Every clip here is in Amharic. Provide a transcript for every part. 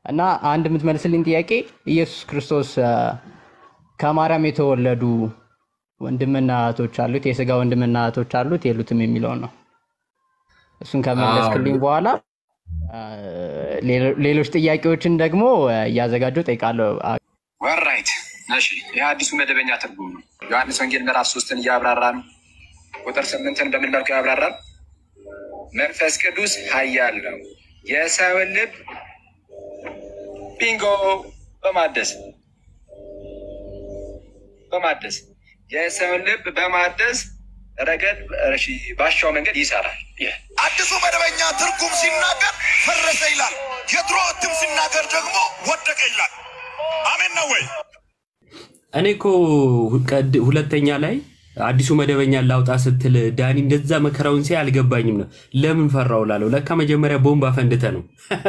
እና አንድ የምትመልስልኝ ጥያቄ ኢየሱስ ክርስቶስ አ፣ ከማርያም የተወለዱ ወንድምና እህቶች አሉት፣ የስጋ ወንድምና እህቶች አሉት የሉትም የሚለውን ነው። እሱን ከመለስክልኝ በኋላ አ፣ ሌሎ- ሌሎች ጥያቄዎችን ደግሞ አ፣ እያዘጋጀሁ ጠይቃለሁ። አ፣ ወራይት እሺ፣ ይህ አዲሱ መደበኛ ትርጉም ነው። ዮሐንስ ወንጌል ምዕራፍ ሶስትን እያብራራ ነው። ቁጥር ስምንትን በምን መልኩ ያብራራል? መንፈስ ቅዱስ ኃያል ነው የሰውን ልብ ቢንጎ በማደስ በማደስ የሰውን ልብ በማደስ ረገድ እሺ፣ ባሻው መንገድ ይሰራል። ይህ አዲሱ መደበኛ ትርጉም ሲናገር ፈረሰ ይላል። የድሮ እትም ሲናገር ደግሞ ወደቀ ይላል። አሜን ነው ወይ? እኔ እኮ ቀድ- ሁለተኛ ላይ አዲሱ መደበኛ ላውጣ ስትል ዳኒ እንደዛ መከራውን ሲያይ አልገባኝም ነው። ለምን ፈራው ላለው ለካ መጀመሪያ ቦምብ አፈንድተ ነው።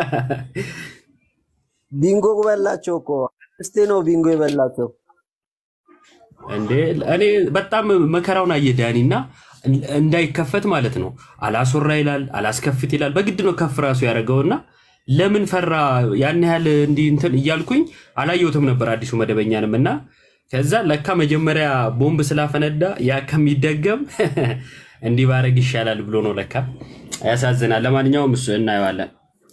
ቢንጎ በላቸው እኮ እስቴ ነው ቢንጎ የበላቸው። እንዴ እኔ በጣም መከራውን አየ ዳኒ እና እንዳይከፈት ማለት ነው። አላስወራ ይላል፣ አላስከፍት ይላል። በግድ ነው ከፍ ራሱ ያደረገውና ለምን ፈራ ያን ያህል እንዲህ እንትን እያልኩኝ አላየሁትም ነበር አዲሱ መደበኛንም እና ከዛ ለካ መጀመሪያ ቦምብ ስላፈነዳ ያ ከሚደገም እንዲህ ባረግ ይሻላል ብሎ ነው ለካ። ያሳዝናል። ለማንኛውም እሱ እናየዋለን።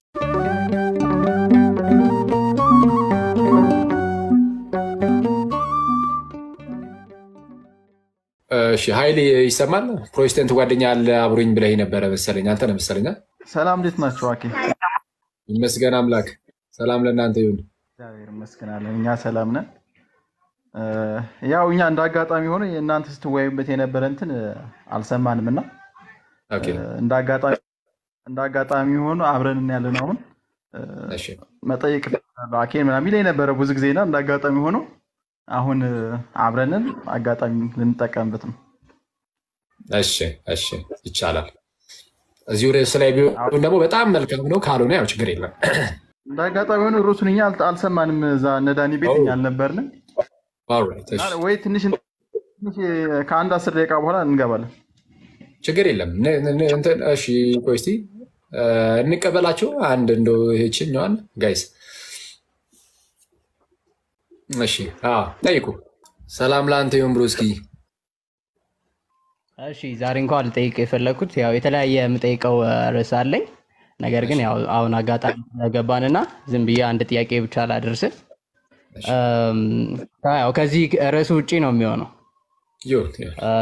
እሺ ኃይሌ ይሰማል? ፕሮቴስታንት ጓደኛ አለ አብሮኝ ብለህ ነበረ መሰለኝ። አንተ ነህ መሰለኝ። አ? ሰላም እንዴት ናቸው? አኬ ይመስገን አምላክ። ሰላም ለእናንተ ይሁን። እግዚአብሔር ይመስገናለን። እኛ ሰላም ነን። እ፣ ያው እኛ እንደ አጋጣሚ ሆኖ የእናንተ ስትወያዩበት የነበረ እንትን እ፣ አልሰማንም እና ኦኬ፣ እ፣ እንደ አጋጣሚ እንደ አጋጣሚ ሆኖ አብረን ያለን አሁን እ፣ እሺ፣ መጠየቅ እፈልጋለሁ አኬን ምናምን ይለኝ ነበረ ብዙ ጊዜና እንደ አጋጣሚ ሆኖ አሁን እ፣ አብረንን አጋጣሚ ልንጠቀምበት ነው። እሺ፣ እሺ፣ ይቻላል። እዚሁ ርዕስ ላይ ቢሆን ደግሞ በጣም መልካም ነው። ካልሆነ ያው ችግር የለም። እንደ አጋጣሚ ሆኖ ርዕሱን እኛ አልተ- አልሰማንም። እዛ እነ ዳኒ ቤት እኛ አልነበርንም። ኦልራይት፣ እሺ፣ ወይ ትንሽ ትንሽ ከአንድ አስር ደቂቃ በኋላ እንገባለን። ችግር የለም። ነ- ነ- እንትን እሺ፣ ቆይ እስኪ እ፣ እንቀበላቸው አንድ እንደው ይህችኛዋን ጋይስ። እሺ፣ አዎ፣ ጠይቁ። ሰላም ለአንተ ይሁን ብሎ እስኪ እሺ ዛሬ እንኳን ልጠይቅ የፈለግኩት ያው የተለያየ የምጠይቀው አ፣ ርዕስ አለኝ። ነገር ግን ያው አሁን አጋጣሚ ስለገባንና ዝም ብዬ አንድ ጥያቄ ብቻ ላደርስ። እም፣ ያው ከዚህ ርዕሱ ውጪ ነው የሚሆነው ይሁን ይሁን። አ፣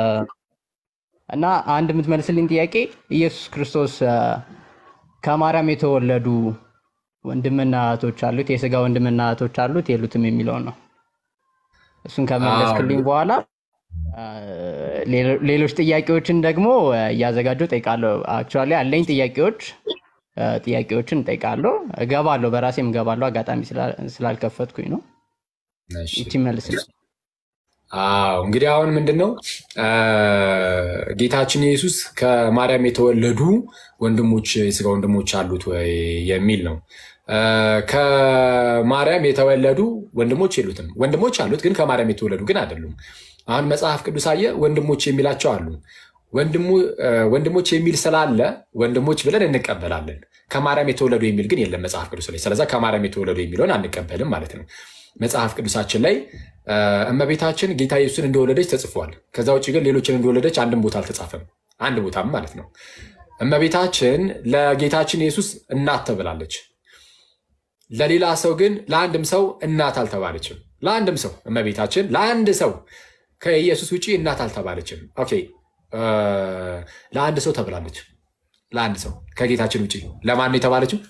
እና አንድ የምትመልስልኝ ጥያቄ ኢየሱስ ክርስቶስ አ፣ ከማርያም የተወለዱ ወንድምና እህቶች አሉት፣ የስጋ ወንድምና እህቶች አሉት የሉትም የሚለውን ነው። እሱን ከመለስክልኝ በኋላ አ፣ ሌሎ- ሌሎች ጥያቄዎችን ደግሞ አ፣ እያዘጋጀሁ ጠይቃለሁ። አክቹዋሊ አለኝ ጥያቄዎች አ፣ ጥያቄዎችን እጠይቃለሁ፣ እገባለሁ፣ በራሴም እገባለሁ። አጋጣሚ ስላ- ስላልከፈትኩኝ ነው። እሺ። ይቺ መልስልኝ። አዎ እንግዲህ አሁን ምንድን ነው አ፣ ጌታችን ኢየሱስ ከማርያም የተወለዱ ወንድሞች የስጋ ወንድሞች አሉት ወይ የሚል ነው። አ፣ ከማርያም የተወለዱ ወንድሞች የሉትም። ወንድሞች አሉት፣ ግን ከማርያም የተወለዱ ግን አይደሉም። አሁን መጽሐፍ ቅዱስ አየ ወንድሞች የሚላቸው አሉ። ወንድሙ- አ፣ ወንድሞች የሚል ስላለ ወንድሞች ብለን እንቀበላለን። ከማርያም የተወለዱ የሚል ግን የለም መጽሐፍ ቅዱስ ላይ። ስለዛ ከማርያም የተወለዱ የሚለውን አንቀበልም ማለት ነው። መጽሐፍ ቅዱሳችን ላይ አ፣ እመቤታችን ጌታ ኢየሱስን እንደወለደች ተጽፏል። ከዛ ውጭ ግን ሌሎችን እንደወለደች አንድም ቦታ አልተጻፈም። አንድ ቦታም ማለት ነው። እመቤታችን ለጌታችን ኢየሱስ እናት ተብላለች። ለሌላ ሰው ግን ለአንድም ሰው እናት አልተባለችም። ለአንድም ሰው እመቤታችን ለአንድ ሰው ከኢየሱስ ውጭ እናት አልተባለችም። ኦኬ አ፣ ለአንድ ሰው ተብላለች። ለአንድ ሰው ከጌታችን ውጭ ለማን ነው የተባለችው?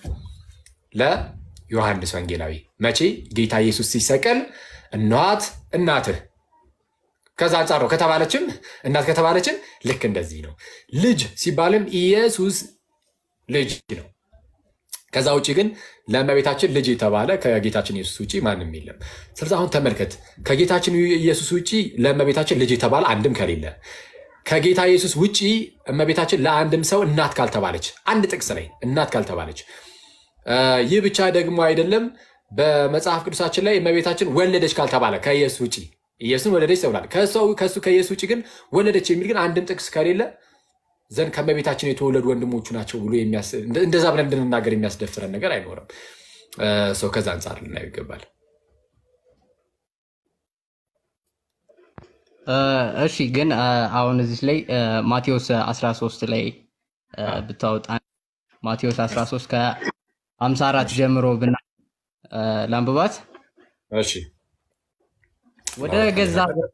ለዮሐንስ ወንጌላዊ። መቼ? ጌታ ኢየሱስ ሲሰቀል እነኋት እናትህ ከዛ አንጻር ነው ከተባለችም እናት ከተባለችም ልክ እንደዚህ ነው። ልጅ ሲባልም ኢየሱስ ልጅ ነው። ከዛ ውጭ ግን ለእመቤታችን ልጅ የተባለ ከጌታችን ኢየሱስ ውጭ ማንም የለም። ስለዚህ አሁን ተመልከት፣ ከጌታችን ኢየሱስ ውጭ ለእመቤታችን ልጅ የተባለ አንድም ከሌለ ከጌታ ኢየሱስ ውጭ እመቤታችን ለአንድም ሰው እናት ካልተባለች አንድ ጥቅስ ላይ እናት ካልተባለች አ፣ ይህ ብቻ ደግሞ አይደለም። በመጽሐፍ ቅዱሳችን ላይ እመቤታችን ወለደች ካልተባለ ከኢየሱስ ውጭ ኢየሱስን ወለደች ተብሏል። ከሰው- ከእሱ ከኢየሱስ ውጭ ግን ወለደች የሚል ግን አንድም ጥቅስ ከሌለ ዘንድ ከእመቤታችን የተወለዱ ወንድሞቹ ናቸው ብሎ የሚያስ- እንደ- እንደዛ ብለን እንድንናገር የሚያስደፍረን ነገር አይኖርም። ሰው ከዛ አንጻር ልናየው ይገባል። እ፣ እሺ ግን እ፣ አሁን እዚህ ላይ እ፣ ማቴዎስ 13 ላይ እ፣ ብታወጣ ማቴዎስ 13 ከ54 ጀምሮ ብና እ፣ ላንብባት እሺ ወደ ገዛ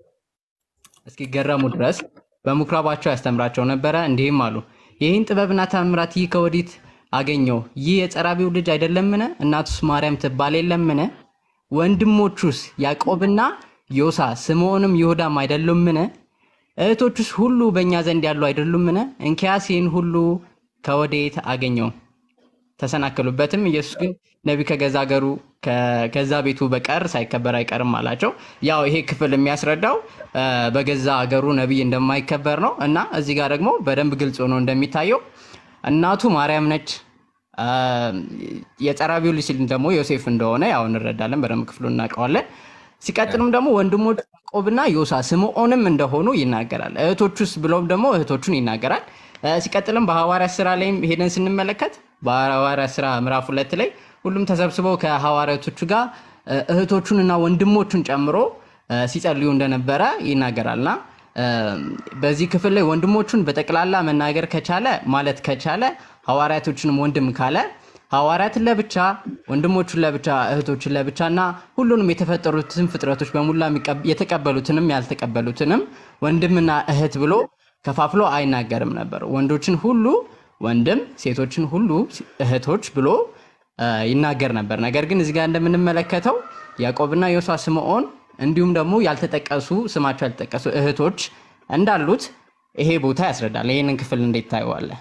እስኪገረሙ ድረስ በምኩራባቸው ያስተምራቸው ነበረ። እንዲህም አሉ፣ ይህን ጥበብና ተአምራት ይህ ከወዲት አገኘው? ይህ የጸራቢው ልጅ አይደለምን? እናቱስ ማርያም ትባል የለምን? ወንድሞቹስ ያዕቆብና ዮሳ ስምዖንም ይሁዳም አይደሉምን? እህቶቹስ ሁሉ በእኛ ዘንድ ያሉ አይደሉምን? እንኪያስ ይህን ሁሉ ከወዴት አገኘው? ተሰናከሉበትም። ኢየሱስ ግን ነቢይ ከገዛ ሀገሩ ከገዛ ቤቱ በቀር ሳይከበር አይቀርም አላቸው። ያው ይሄ ክፍል የሚያስረዳው እ፣ በገዛ ሀገሩ ነቢይ እንደማይከበር ነው እና እዚህ ጋር ደግሞ በደንብ ግልጽ ሆኖ እንደሚታየው እናቱ ማርያም ነች። እ፣ የጸራቢው ልጅ ሲል ደግሞ ዮሴፍ እንደሆነ ያው እንረዳለን። በደንብ ክፍሉ እናውቀዋለን። ሲቀጥልም ደግሞ ወንድሞቹ ያዕቆብና ዮሳ ስምዖንም እንደሆኑ ይናገራል። እህቶቹስ ብሎም ደግሞ እህቶቹን ይናገራል። እ፣ ሲቀጥልም በሐዋርያ ስራ ላይም ሄደን ስንመለከት በሐዋርያ ስራ ምዕራፍ ሁለት ላይ ሁሉም ተሰብስበው ከሐዋርያቶቹ ጋር እ፣ እህቶቹንና ወንድሞቹን ጨምሮ እ፣ ሲጸልዩ እንደነበረ ይናገራልና እ፣ በዚህ ክፍል ላይ ወንድሞቹን በጠቅላላ መናገር ከቻለ ማለት ከቻለ ሐዋርያቶችንም ወንድም ካለ ሐዋርያትን ለብቻ ወንድሞቹን ለብቻ እህቶችን ለብቻ እና ሁሉንም የተፈጠሩትን ፍጥረቶች በሙላ የሚቀብ- የተቀበሉትንም ያልተቀበሉትንም ወንድምና እህት ብሎ ከፋፍሎ አይናገርም ነበር። ወንዶችን ሁሉ ወንድም፣ ሴቶችን ሁሉ እህቶች ብሎ እ፣ ይናገር ነበር። ነገር ግን እዚህ ጋር እንደምንመለከተው ያዕቆብና ዮሳ ስምዖን እንዲሁም ደግሞ ያልተጠቀሱ ስማቸው ያልተጠቀሱ እህቶች እንዳሉት ይሄ ቦታ ያስረዳል። ይህንን ክፍል እንዴት ታየዋለህ?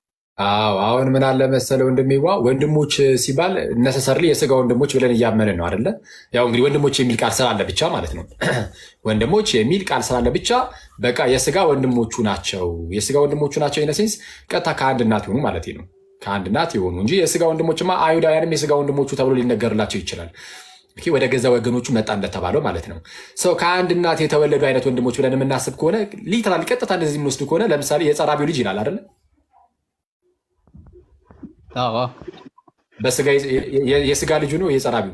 አዎ አሁን ምን አለ መሰለ ወንድሜዋ ወንድሞች ሲባል ነሰሰርሊ የስጋ ወንድሞች ብለን እያመንን ነው አይደለ? ያው እንግዲህ ወንድሞች የሚል ቃል ስላለ ብቻ ማለት ነው። ወንድሞች የሚል ቃል ስላለ ብቻ በቃ የስጋ ወንድሞቹ ናቸው። የስጋ ወንድሞቹ ናቸው ኢነሴንስ ቀጥታ ከአንድ እናት የሆኑ ማለት ነው። ከአንድ እናት የሆኑ እንጂ የስጋ ወንድሞችማ አይሁዳውያንም የስጋ ወንድሞቹ ተብሎ ሊነገርላቸው ይችላል። ኦኬ፣ ወደ ገዛ ወገኖቹ መጣ እንደተባለው ማለት ነው። ሰው ከአንድ እናት የተወለዱ አይነት ወንድሞች ብለን የምናስብ ከሆነ ሊትራሊ ቀጥታ እንደዚህ የምንወስድ ከሆነ ለምሳሌ የጸራቢው ልጅ ይላል አይደለ? አዎ በስጋ የስጋ ልጁ ነው የጸራቢው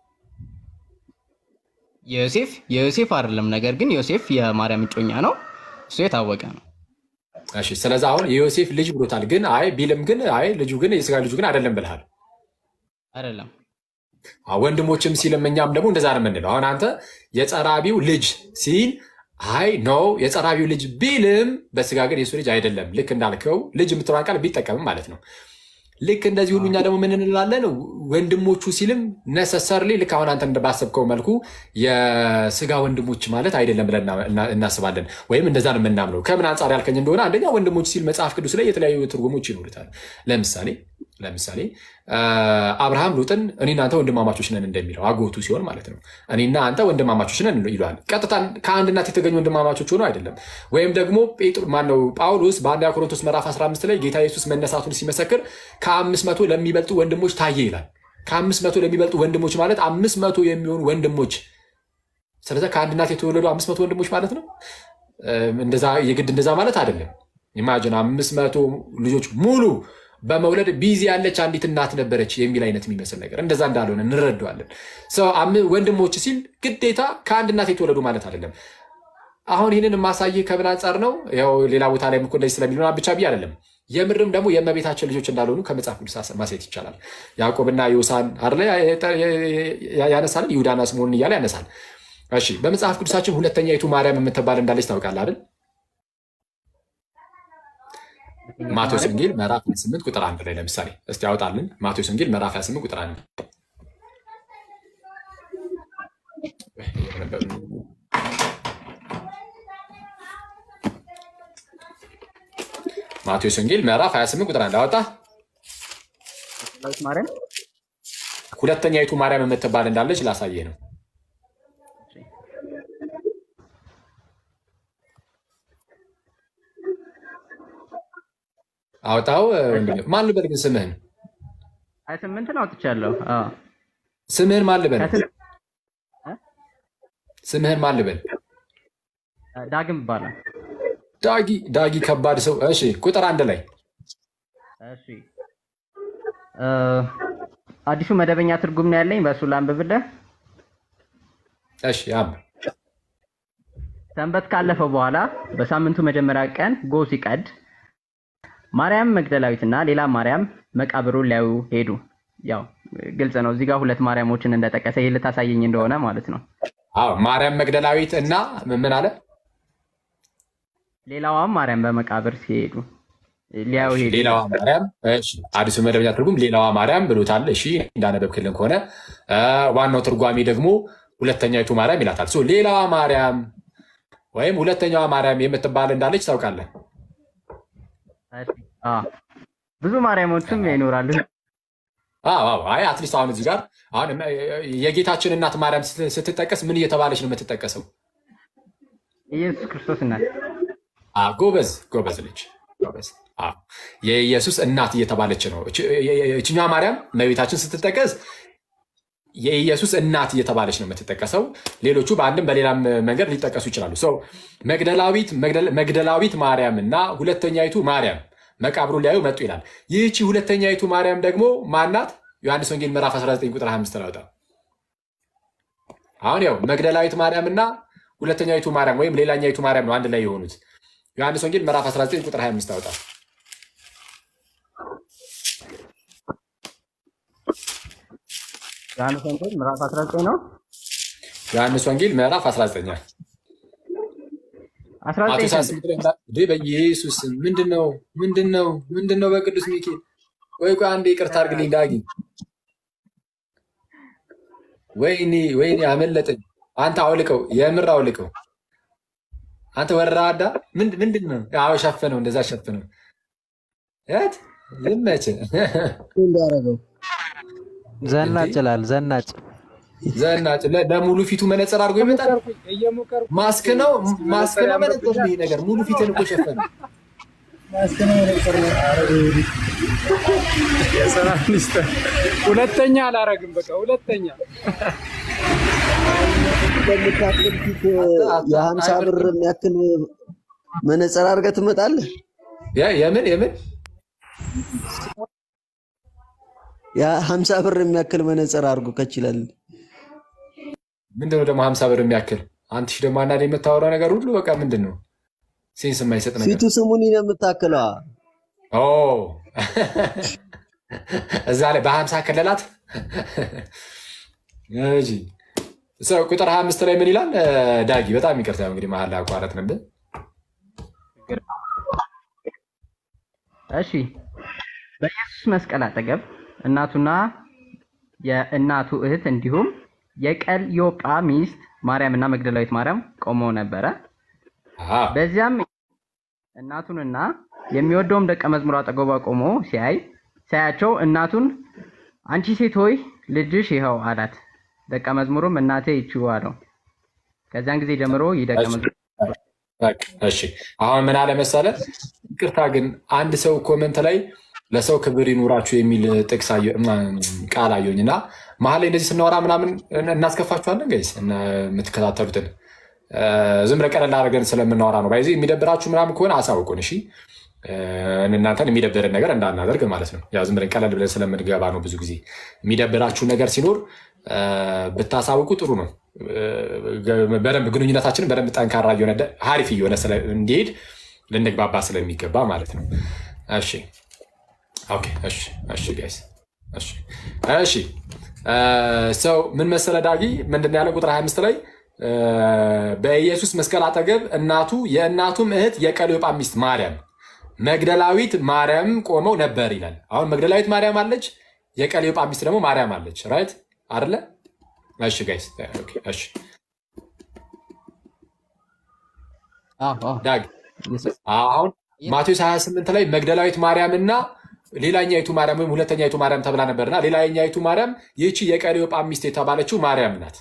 የዮሴፍ የዮሴፍ አይደለም። ነገር ግን ዮሴፍ የማርያም እጮኛ ነው። እሱ የታወቀ ነው። እሺ ስለዚህ አሁን የዮሴፍ ልጅ ብሎታል። ግን አይ ቢልም ግን አይ ልጁ ግን የስጋ ልጁ ግን አይደለም ብልሃል። አይደለም አዎ፣ ወንድሞችም ሲልም እኛም ደግሞ እንደዛ ነው የምንለው። አሁን አንተ የጸራቢው ልጅ ሲል አይ ኖ የጸራቢው ልጅ ቢልም በስጋ ግን የሱ ልጅ አይደለም። ልክ እንዳልከው ልጅ የምትለዋን ቃል ቢጠቀምም ማለት ነው። ልክ እንደዚህ ሁሉ እኛ ደግሞ ምን እንላለን? ወንድሞቹ ሲልም ነሰሰርሊ ልክ አሁን አንተ ባሰብከው መልኩ የስጋ ወንድሞች ማለት አይደለም ብለን እና- እናስባለን፣ ወይም እንደዛ ነው የምናምነው። ከምን አንጻር ያልከኝ እንደሆነ አንደኛ ወንድሞች ሲል መጽሐፍ ቅዱስ ላይ የተለያዩ ትርጉሞች ይኖሩታል። ለምሳሌ ለምሳሌ አ፣ አብርሃም ሉጥን እኔና አንተ ወንድማማቾች ነን እንደሚለው አጎቱ ሲሆን ማለት ነው። እኔና አንተ ወንድማማቾች ነን ይለዋል። ቀጥታ ከአንድ እናት የተገኙ ወንድማማቾች ሆኖ አይደለም። ወይም ደግሞ ጴጥሮ ማነው ጳውሎስ በአንደኛ ቆሮንቶስ ምዕራፍ 15 ላይ ጌታ ኢየሱስ መነሳቱን ሲመሰክር ከአምስት መቶ ለሚበልጡ ወንድሞች ታየ ይላል። ከአምስት መቶ ለሚበልጡ ወንድሞች ማለት አምስት መቶ የሚሆኑ ወንድሞች ስለዚ ከአንድ እናት የተወለዱ አምስት መቶ ወንድሞች ማለት ነው። እም፣ እንደዛ የግድ እንደዛ ማለት አይደለም። ኢማጅን አምስት መቶ ልጆች ሙሉ በመውለድ ቢዚ ያለች አንዲት እናት ነበረች የሚል አይነት የሚመስል ነገር እንደዛ እንዳልሆነ እንረዳዋለን። ሰው አም- ወንድሞች ሲል ግዴታ ከአንድ እናት የተወለዱ ማለት አይደለም። አሁን ይህንን የማሳይህ ከምን አንጻር ነው? ያው ሌላ ቦታ ላይ እኮ እንደዚህ ስለሚል ምናምን ብቻ ብዬ አይደለም። የምርም ደግሞ የእመቤታችን ልጆች እንዳልሆኑ ከመጽሐፍ ቅዱስ ማሳየት ይቻላል። ያዕቆብና ዮሳን አይደለ ያነሳል፣ ይሁዳና ስምዖንን እያለ ያነሳል። እሺ በመጽሐፍ ቅዱሳችን ሁለተኛይቱ ማርያም የምትባል እንዳለች ታውቃለህ አይደል? ማቴዎስ ወንጌል ምዕራፍ 28 ቁጥር አንድ ላይ ለምሳሌ እስቲ ያወጣልን። ማቴዎስ ወንጌል ምዕራፍ 28 ቁጥር አንድ ማቴዎስ ወንጌል ምዕራፍ 28 ቁጥር አንድ አወጣ። ማርያም ሁለተኛይቱ ማርያም የምትባል እንዳለች ላሳየህ ነው። አወጣው። ወንድሜ ማን ልበል ግን ስምህን ሀያ ስምንትን አውጥቻለሁ። አዎ። ስምህን ማን ልበል? ከስም- ስምህን ማን ልበል? ዳግም ይባላል። ዳጊ ዳጊ ከባድ ሰው። እሺ ቁጥር አንድ ላይ እሺ እ አዲሱ መደበኛ ትርጉም ነው ያለኝ፣ በእሱ ላንብብልህ። እሺ ያም ሰንበት ካለፈ በኋላ በሳምንቱ መጀመሪያ ቀን ጎህ ሲቀድ ማርያም መግደላዊትና ሌላ ማርያም መቃብሩን ሊያዩ ሄዱ። ያው ግልጽ ነው እዚህ ጋር ሁለት ማርያሞችን እንደጠቀሰ ይህ ልታሳየኝ እንደሆነ ማለት ነው። አዎ ማርያም መግደላዊት እና ምን አለ ሌላዋም ማርያም በመቃብር ሲሄዱ ሊያዩ ሄዱ። ሌላዋ ማርያም እሺ፣ አዲሱ መደበኛ ትርጉም ሌላዋ ማርያም ብሎታል። እሺ እንዳነበብክልን ከሆነ አ፣ ዋናው ትርጓሜ ደግሞ ሁለተኛይቱ ማርያም ይላታል። ሶ ሌላዋ ማርያም ወይም ሁለተኛዋ ማርያም የምትባል እንዳለች ታውቃለህ። እሺ፣ አዎ፣ ብዙ ማርያሞችም ይኖራሉ። አዎ አዎ። አይ አትሊስት አሁን እዚህ ጋር አሁን የጌታችን እናት ማርያም ስት- ስትጠቀስ ምን እየተባለች ነው የምትጠቀሰው? ኢየሱስ ክርስቶስ እናት አ፣ ጎበዝ ጎበዝ ልጅ ጎበዝ። አዎ የኢየሱስ እናት እየተባለች ነው። እች- የ- የ- እችኛዋ ማርያም እመቤታችን ስትጠቀስ የኢየሱስ እናት እየተባለች ነው የምትጠቀሰው። ሌሎቹ በአንድም በሌላም መንገድ ሊጠቀሱ ይችላሉ። ሰው መግደላዊት መግደል- መግደላዊት ማርያም እና ሁለተኛይቱ ማርያም መቃብሩ ሊያዩ መጡ ይላል። ይህቺ ሁለተኛይቱ ማርያም ደግሞ ማናት? ዮሐንስ ወንጌል ምዕራፍ 19 ቁጥር 25 ላውጣ። አሁን ያው መግደላዊት ማርያም እና ሁለተኛይቱ ማርያም ወይም ሌላኛይቱ ማርያም ነው አንድ ላይ የሆኑት። ዮሐንስ ወንጌል ምዕራፍ 19 ቁጥር 25 አውጣ። ዮሐንስ ወንጌል ምዕራፍ 19 ነው። ዮሐንስ ወንጌል ምዕራፍ 19 19 ማቴዎስ 28 ላይ እንዳ- እንዴ በኢየሱስ ስም ምንድን ነው ምንድን ነው ምንድን ነው? በቅዱስ ሚካኤል ወይ ቆይ አንዴ ይቅርታ አድርግልኝ ዳጊ። ወይኔ ወይኔ አመለጠኝ። አንተ አውልቀው፣ የምር አውልቀው። አንተ ወራዳ ምንድ- ምንድን ነው? አዎ ሸፍነው፣ እንደዛ ሸፍነው። የት ይመችህ። እንዲያደርገው ዘናጭ ይላል ዘናጭ ዘናጭ ለ- ለሙሉ ፊቱ መነጽር አድርጎ ይመጣል። ማስክ ነው ማስክ ነው መነጽር ነው ይሄ ነገር። ሙሉ ፊትን እኮ ሸፈነ። የሰላም ሚኒስትር ሁለተኛ አላረግም። በቃ ሁለተኛ በምታክል ፊት የሀምሳ ብር የሚያክል መነጽር አድርገህ ትመጣለህ። የ- የምን የምን የሀምሳ ብር የሚያክል መነጽር አድርጎ ከችላል። ምንድነው ደግሞ ሀምሳ ብር የሚያክል አንተ ሺህ ደግሞ አንዳንድ የምታወራው ነገር ሁሉ በቃ ምንድን ነው ሴንስ የማይሰጥ ነገር ፊቱ ስሙኒ ነው የምታክለዋ። ኦ እዛ ላይ በሀምሳ ከለላት እሺ ሰው ቁጥር ሀያ አምስት ላይ ምን ይላል እ፣ ዳጊ በጣም ይቅርታ እንግዲህ መሀል ላይ አቋረጥ ነበር እሺ በኢየሱስ መስቀል አጠገብ እናቱና የእናቱ እህት እንዲሁም የቀልዮጳ ሚስት ማርያምና መግደላዊት ማርያም ቆመው ነበረ። በዚያም እናቱንና የሚወደውም ደቀ መዝሙር አጠገቧ ቆሞ ሲያይ ሲያያቸው እናቱን አንቺ ሴት ሆይ ልጅሽ ይኸው አላት። ደቀ መዝሙሩም እናቴ ይቺው አለው። ከዚያን ጊዜ ጀምሮ ይህ ደቀ መዝሙር በቃ እሺ አሁን ምን አለ መሰለ ይቅርታ ግን አንድ ሰው ኮመንት ላይ ለሰው ክብር ይኑራችሁ የሚል ጥቅስ አየ- እም፣ ቃል አየሁኝ እና መሀል ላይ እንደዚህ ስናወራ ምናምን እናስከፋችኋለን ጋይስ እና የምትከታተሉትን እ፣ ዝም ብለን ቀለል አድርገን ስለምናወራ ነው ባይዚ የሚደብራችሁ ምናምን ከሆነ አሳውቁን እሺ እ፣ እናንተን የሚደብርን ነገር እንዳናደርግ ማለት ነው ያው ዝም ብለን ቀለል ብለን ስለምንገባ ነው ብዙ ጊዜ የሚደብራችሁ ነገር ሲኖር እ፣ ብታሳውቁ ጥሩ ነው እ፣ በደንብ ግንኙነታችንን በደንብ ጠንካራ እየሆነ ደ- ሀሪፍ እየሆነ ስለ- እንዲሄድ ልንግባባ ስለሚገባ ማለት ነው እሺ ኦኬ እሺ እሺ ጋይስ እሺ እሺ እ፣ ሰው ምን መሰለ ዳጊ ምንድን ነው ያለው ቁጥር 25 ላይ እ፣ በኢየሱስ መስቀል አጠገብ እናቱ የእናቱም እህት የቀለዮጳ ሚስት ማርያም መግደላዊት ማርያም ቆመው ነበር ይላል አሁን መግደላዊት ማርያም አለች የቀለዮጳ ሚስት ደግሞ ማርያም አለች ራይት አይደለ እሺ ጋይስ ኦኬ እሺ ዳግ አሁን ማቴዎስ 28 ላይ መግደላዊት ማርያም እና ሌላኛይቱ ማርያም ወይም ሁለተኛይቱ ማርያም ተብላ ነበርና ሌላኛይቱ ማርያም ይህቺ የቀለዮጳ ሚስት የተባለችው ማርያም ናት።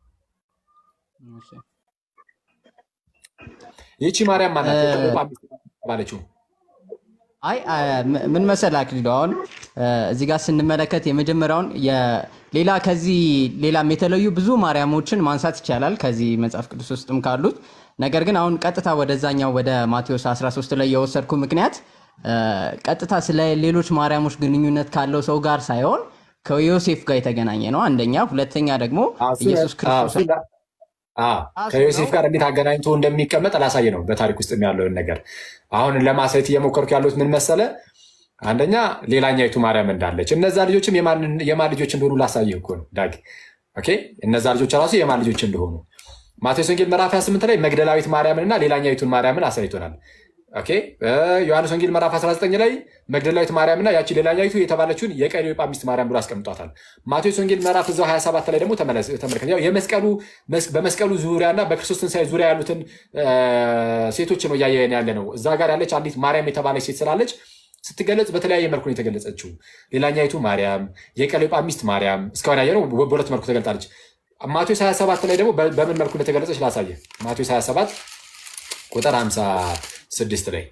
ይህቺ ማርያም ማናት? የቀለዮጳ ሚስት የተባለችው አይ አ- ም- ምን መሰል አክሊሉ አሁን እ፣ እዚህ ጋር ስንመለከት የመጀመሪያውን የ- ሌላ ከዚህ ሌላም የተለዩ ብዙ ማርያሞችን ማንሳት ይቻላል ከዚህ መጽሐፍ ቅዱስ ውስጥም ካሉት። ነገር ግን አሁን ቀጥታ ወደዛኛው ወደ ማቴዎስ 13 ላይ የወሰድኩ ምክንያት እ፣ ቀጥታ ስለ ሌሎች ማርያሞች ግንኙነት ካለው ሰው ጋር ሳይሆን ከዮሴፍ ጋር የተገናኘ ነው አንደኛ። ሁለተኛ ደግሞ ኢየሱስ ክርስቶስ ከዮሴፍ ጋር እንዴት አገናኝቶ እንደሚቀመጥ ላሳይ ነው በታሪክ ውስጥ ያለውን ነገር አሁን ለማሳየት እየሞከርኩ ያሉት ምን መሰለ አንደኛ ሌላኛይቱ ማርያም እንዳለች እነዛ ልጆችም የማን ልጆች እንደሆኑ ላሳይህ እኮ ነው ዳግ ኦኬ እነዛ ልጆች ራሱ የማን ልጆች እንደሆኑ ማቴዎስ ወንጌል ምዕራፍ 28 ላይ መግደላዊት ማርያምን እና ሌላኛይቱን ማርያምን አሳይቶናል ኦኬ ዮሐንስ ወንጌል ምዕራፍ 19 ላይ መግደላዊት ማርያምና ያቺ ሌላኛይቱ የተባለችውን የቀሌዮጳ ሚስት ማርያም ብሎ አስቀምጧታል። ማቴዎስ ወንጌል ምዕራፍ እዛው 27 ላይ ደግሞ ተመልከት። ያው የመስቀሉ በመስቀሉ ዙሪያና በክርስቶስ ትንሣኤ ዙሪያ ያሉትን ሴቶች ነው እያየን ያለ ነው። እዛ ጋር ያለች አንዲት ማርያም የተባለች ሴት ስላለች ስትገለጽ በተለያየ መልኩ ነው የተገለጸችው። ሌላኛይቱ ማርያም፣ የቀሌዮጳ ሚስት ማርያም እስካሁን ያየነው በሁለት መልኩ ተገልጣለች። ማቴዎስ 27 ላይ ደግሞ በምን መልኩ እንደተገለጸች ላሳየ። ማቴዎስ 27 ቁጥር 56 ላይ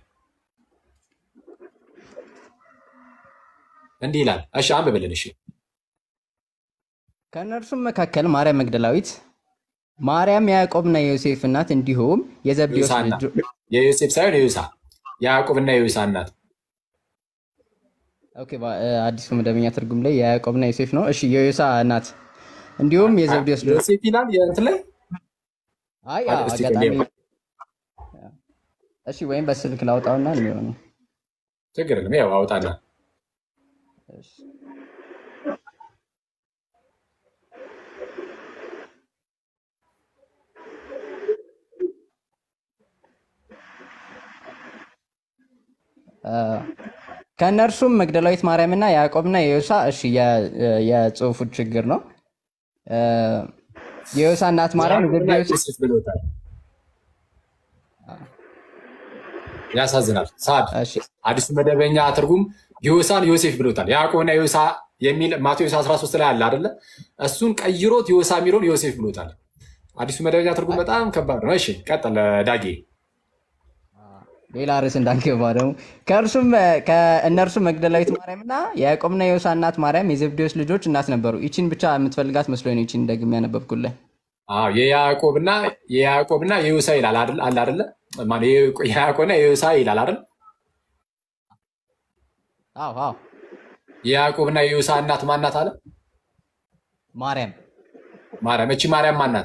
እንዲህ ይላል። እሺ አንብብልን። እሺ ከእነርሱም መካከል ማርያም መግደላዊት፣ ማርያም የያዕቆብና የዮሴፍ እናት እንዲሁም የዘብዴዎስ ልጆች የዮሴፍ ሳይሆን የዮሳ የያዕቆብና የዮሳ እናት ኦኬ፣ አዲሱ መደበኛ ትርጉም ላይ የያዕቆብና የዮሴፍ ነው። እሺ የዮሳ እናት እንዲሁም የዘብዴዎስ ልጆች ዮሴፍ ይላል የእንትን ላይ አይ አጋጣሚ እሺ፣ ወይም በስልክ ላውጣውና የሚሆኑ ችግር የለም። ያው አውጣና ከእነርሱም መግደላዊት ማርያምና ያዕቆብና የዮሳ እሺ፣ የጽሁፉ ችግር ነው። የዮሳ እናት ማርያም ዘብዴዎስ ብሎታል። ያሳዝናል። ሳድ አዲሱ መደበኛ ትርጉም ዮሳን ዮሴፍ ብሎታል። ያዕቆብና ዮሳ የሚል ማቴዎስ 13 ላይ አለ አደለ? እሱን ቀይሮት ዮሳ የሚለውን ዮሴፍ ብሎታል። አዲሱ መደበኛ ትርጉም በጣም ከባድ ነው። እሺ ቀጥል ዳጌ። ሌላ ርዕስ እንዳንገባ ደግሞ ከእርሱም ከእነርሱም መግደላዊት ማርያምና የያዕቆብና የዮሳ እናት ማርያም የዘብዴዎስ ልጆች እናት ነበሩ። ይቺን ብቻ የምትፈልጋት መስሎኝ ነው። ይቺን ደግሜ ያነበብኩልህ። የያዕቆብና የያዕቆብና የዮሳ ይላል አለ አደለ? የያዕቆብና የዮሳ ይላል አይደል? አዎ አዎ። የያዕቆብና የዮሳ እናት ማናት አለ? ማርያም ማርያም። እቺ ማርያም ማናት?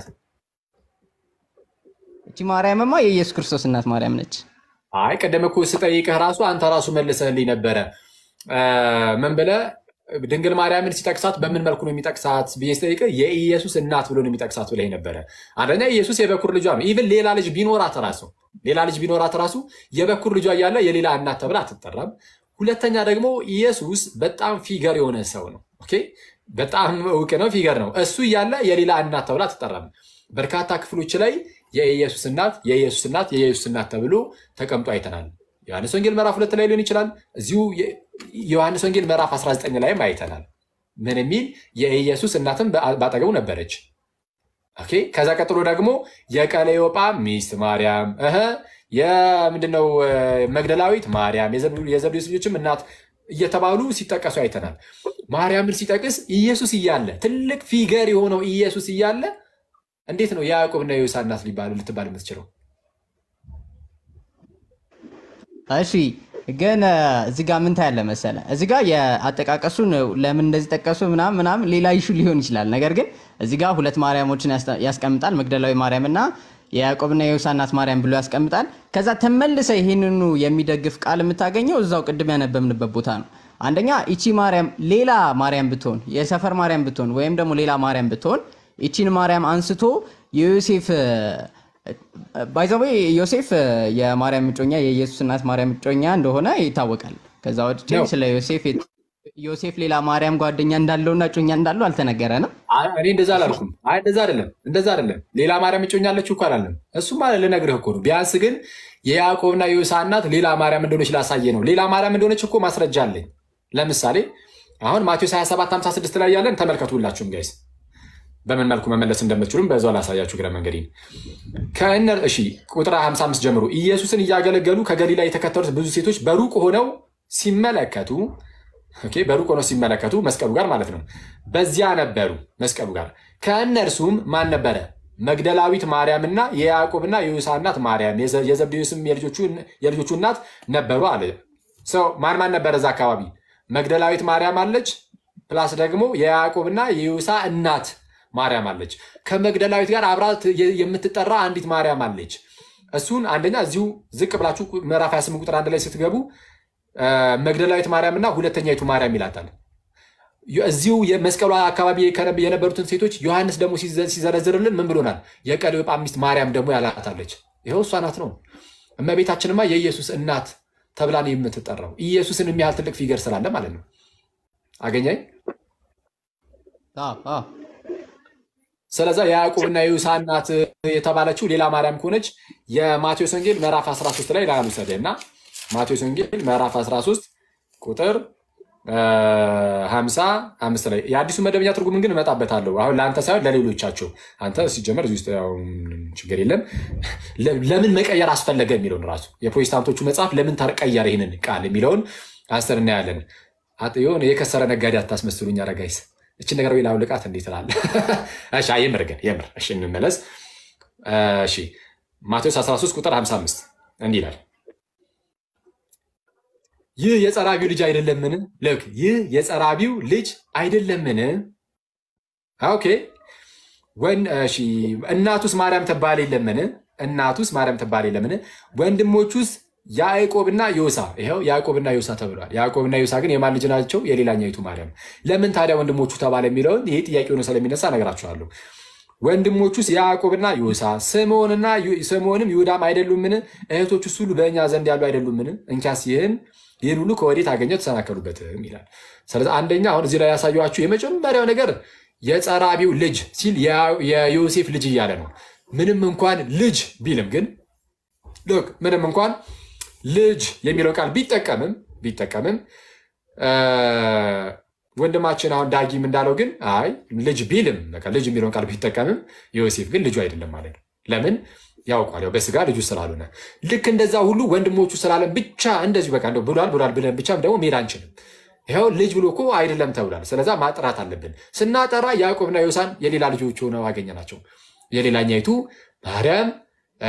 እቺ ማርያምማ የኢየሱስ ክርስቶስ እናት ማርያም ነች። አይ ቀደም እኮ ስጠይቅህ ራሱ አንተ ራሱ መልሰህልኝ ነበረ። ምን ብለህ ድንግል ማርያምን ሲጠቅሳት በምን መልኩ ነው የሚጠቅሳት ብዬ ስጠይቅህ የኢየሱስ እናት ብሎ ነው የሚጠቅሳት ብለህ ነበረ። አንደኛ ኢየሱስ የበኩር ልጇ ነው። ኢቭን ሌላ ልጅ ቢኖራት ራሱ ሌላ ልጅ ቢኖራት ራሱ የበኩር ልጇ እያለ የሌላ እናት ተብላ አትጠራም። ሁለተኛ ደግሞ ኢየሱስ በጣም ፊገር የሆነ ሰው ነው። ኦኬ በጣም እውቅ ነው፣ ፊገር ነው። እሱ እያለ የሌላ እናት ተብላ አትጠራም። በርካታ ክፍሎች ላይ የኢየሱስ እናት የኢየሱስ እናት የኢየሱስ እናት ተብሎ ተቀምጦ አይተናል። ዮሐንስ ወንጌል ምዕራፍ ሁለት ላይ ሊሆን ይችላል። እዚሁ ዮሐንስ ወንጌል ምዕራፍ 19 ላይም አይተናል። ምን የሚል የኢየሱስ እናትም ባጠገቡ ነበረች። ኦኬ ከዛ ቀጥሎ ደግሞ የቀሌዮጳ ሚስት ማርያም እህ የምንድነው መግደላዊት ማርያም የዘብዴዎስ ልጆችም እናት እየተባሉ ሲጠቀሱ አይተናል። ማርያምን ሲጠቅስ ኢየሱስ እያለ ትልቅ ፊገር የሆነው ኢየሱስ እያለ እንዴት ነው የያዕቆብና የዮሳ እናት ሊባል ልትባል የምትችለው? እሺ ግን እዚህ ጋር ምን ታያለ መሰለ፣ እዚህ ጋር የአጠቃቀሱን ለምን እንደዚህ ጠቀሱ ምናምን ምናምን ሌላ ይሹ ሊሆን ይችላል። ነገር ግን እዚህ ጋር ሁለት ማርያሞችን ያስቀምጣል፣ መግደላዊ ማርያም እና የያዕቆብና የዮሳ እናት ማርያም ብሎ ያስቀምጣል። ከዛ ተመልሰ ይህንኑ የሚደግፍ ቃል የምታገኘው እዛው ቅድም ያነበብንበት ቦታ ነው። አንደኛ ይቺ ማርያም ሌላ ማርያም ብትሆን የሰፈር ማርያም ብትሆን ወይም ደግሞ ሌላ ማርያም ብትሆን ይቺን ማርያም አንስቶ የዮሴፍ ባይዘዌ ዮሴፍ የማርያም እጮኛ የኢየሱስ እናት ማርያም እጮኛ እንደሆነ ይታወቃል። ከዛ ውጭ ስለ ዮሴፍ ዮሴፍ ሌላ ማርያም ጓደኛ እንዳለውና እጮኛ እንዳለው አልተነገረንም። እኔ እንደዛ አላልኩም። አይ እንደዛ አይደለም፣ እንደዛ አይደለም። ሌላ ማርያም እጮኛ አለችው እኮ አላለም። እሱም ልነግርህ እኮ ነው። ቢያንስ ግን የያዕቆብና የዮሳ እናት ሌላ ማርያም እንደሆነች ላሳየ ነው። ሌላ ማርያም እንደሆነች እኮ ማስረጃ አለኝ። ለምሳሌ አሁን ማቴዎስ 27 56 ላይ ያለን ተመልከቱ ሁላችሁም ጋይስ በምን መልኩ መመለስ እንደምትችሉም በዛው ላሳያችሁ ግረ መንገዴን ከእነር እሺ ቁጥር 55 ጀምሮ ኢየሱስን እያገለገሉ ከገሊላ የተከተሉት ብዙ ሴቶች በሩቅ ሆነው ሲመለከቱ ኦኬ፣ በሩቅ ሆነው ሲመለከቱ መስቀሉ ጋር ማለት ነው። በዚያ ነበሩ መስቀሉ ጋር ከእነርሱም ማን ነበረ? መግደላዊት ማርያምና የያዕቆብና የዮሳ እናት ማርያም የዘብዴዎስም የልጆቹ እናት ነበሩ አለ። ሰው ማን ማን ነበረ እዛ አካባቢ? መግደላዊት ማርያም አለች፣ ፕላስ ደግሞ የያዕቆብና የዮሳ እናት ማርያም አለች። ከመግደላዊት ጋር አብራት የምትጠራ አንዲት ማርያም አለች። እሱን አንደኛ እዚሁ ዝቅ ብላችሁ ምዕራፍ 28 ቁጥር አንድ ላይ ስትገቡ አ፣ መግደላዊት ማርያም እና ሁለተኛይቱ ማርያም ይላታል። እዚሁ የመስቀሉ አካባቢ ከነ- የነበሩትን ሴቶች ዮሐንስ ደግሞ ሲዘ- ሲዘረዝርልን ምን ብሎናል? የቀለዮጳ ሚስት ማርያም ደግሞ ያላታለች። ይኸው እሷ ናት ነው። እመቤታችንማ የኢየሱስ እናት ተብላ ነው የምትጠራው። ኢየሱስን የሚያህል ትልቅ ፊገር ስላለ ማለት ነው። አገኛኝ። አዎ፣ አዎ። ስለዛ የያዕቆብና የዮሳ እናት የተባለችው ሌላ ማርያም ከሆነች የማቴዎስ ወንጌል ምዕራፍ 13 ላይ ላሉ ሰደ እና ማቴዎስ ወንጌል ምዕራፍ 13 ቁጥር አ፣ 55 ላይ የአዲሱ መደበኛ ትርጉምን ግን እመጣበታለሁ። አሁን ለአንተ ሳይሆን ለሌሎቻቸው። አንተ ሲጀመር እዚህ ውስጥ ያው ምንም ችግር የለም። ለ- ለምን መቀየር አስፈለገ የሚለውን ራሱ የፕሮቴስታንቶቹ መጽሐፍ ለምን ተቀየረ ይህንን ቃል የሚለውን አንስተን እናያለን። አጥ- የሆነ የከሰረ ነጋዴ አታስመስሉኝ አረጋይስ እችን ነገር ወይ ላውልቃት እንዴት እላለህ? እሺ አይ፣ የምር ግን የምር እሺ፣ እንመለስ። እሺ ማቴዎስ 13 ቁጥር 55 እንዲህ ይላል ይህ የጸራቢው ልጅ አይደለምን? ልክ ይህ የጸራቢው ልጅ አይደለምን? ኦኬ ወን እሺ እናቱስ ማርያም ትባል የለምን? እናቱስ ማርያም ትባል የለምን? ወንድሞቹስ ያዕቆብና ዮሳ ይኸው ያዕቆብና ዮሳ ተብሏል። ያዕቆብና ዮሳ ግን የማን ልጅ ናቸው? የሌላኛይቱ ማርያም። ለምን ታዲያ ወንድሞቹ ተባለ የሚለውን ይህ ጥያቄ ሆኖ ስለሚነሳ እነግራችኋለሁ። ወንድሞቹስ ያዕቆብና ዮሳ ስምዖንና ዩ- ስምዖንም ይሁዳም አይደሉምን? እህቶቹስ ሁሉ በእኛ ዘንድ ያሉ አይደሉምን? እንኪያስ ይህን ይህን ሁሉ ከወዴት አገኘው ተሰናከሉበትም ይላል። ስለዚህ አንደኛ አሁን እዚህ ላይ ያሳየኋችሁ የመጀመሪያው ነገር የጸራቢው ልጅ ሲል ያ- የዮሴፍ ልጅ እያለ ነው። ምንም እንኳን ልጅ ቢልም ግን ሎክ ምንም እንኳን ልጅ የሚለው ቃል ቢጠቀምም ቢጠቀምም አ፣ ወንድማችን አሁን ዳጊም እንዳለው ግን አይ ልጅ ቢልም በቃ ልጅ የሚለውን ቃል ቢጠቀምም ዮሴፍ ግን ልጁ አይደለም ማለት ነው። ለምን ያውቋል፣ ያው በስጋ ልጁ ስላልሆነ። ልክ እንደዛ ሁሉ ወንድሞቹ ስላለን ብቻ እንደዚሁ በቃ እንደው ብሏል ብሏል ብለን ብቻም ደግሞ መሄድ አንችልም። ይኸው ልጅ ብሎ እኮ አይደለም ተብሏል። ስለዛ ማጥራት አለብን። ስናጠራ ያዕቆብና ዮሳን የሌላ ልጆች ሆነው አገኘናቸው። የሌላኛይቱ ማርያም አ፣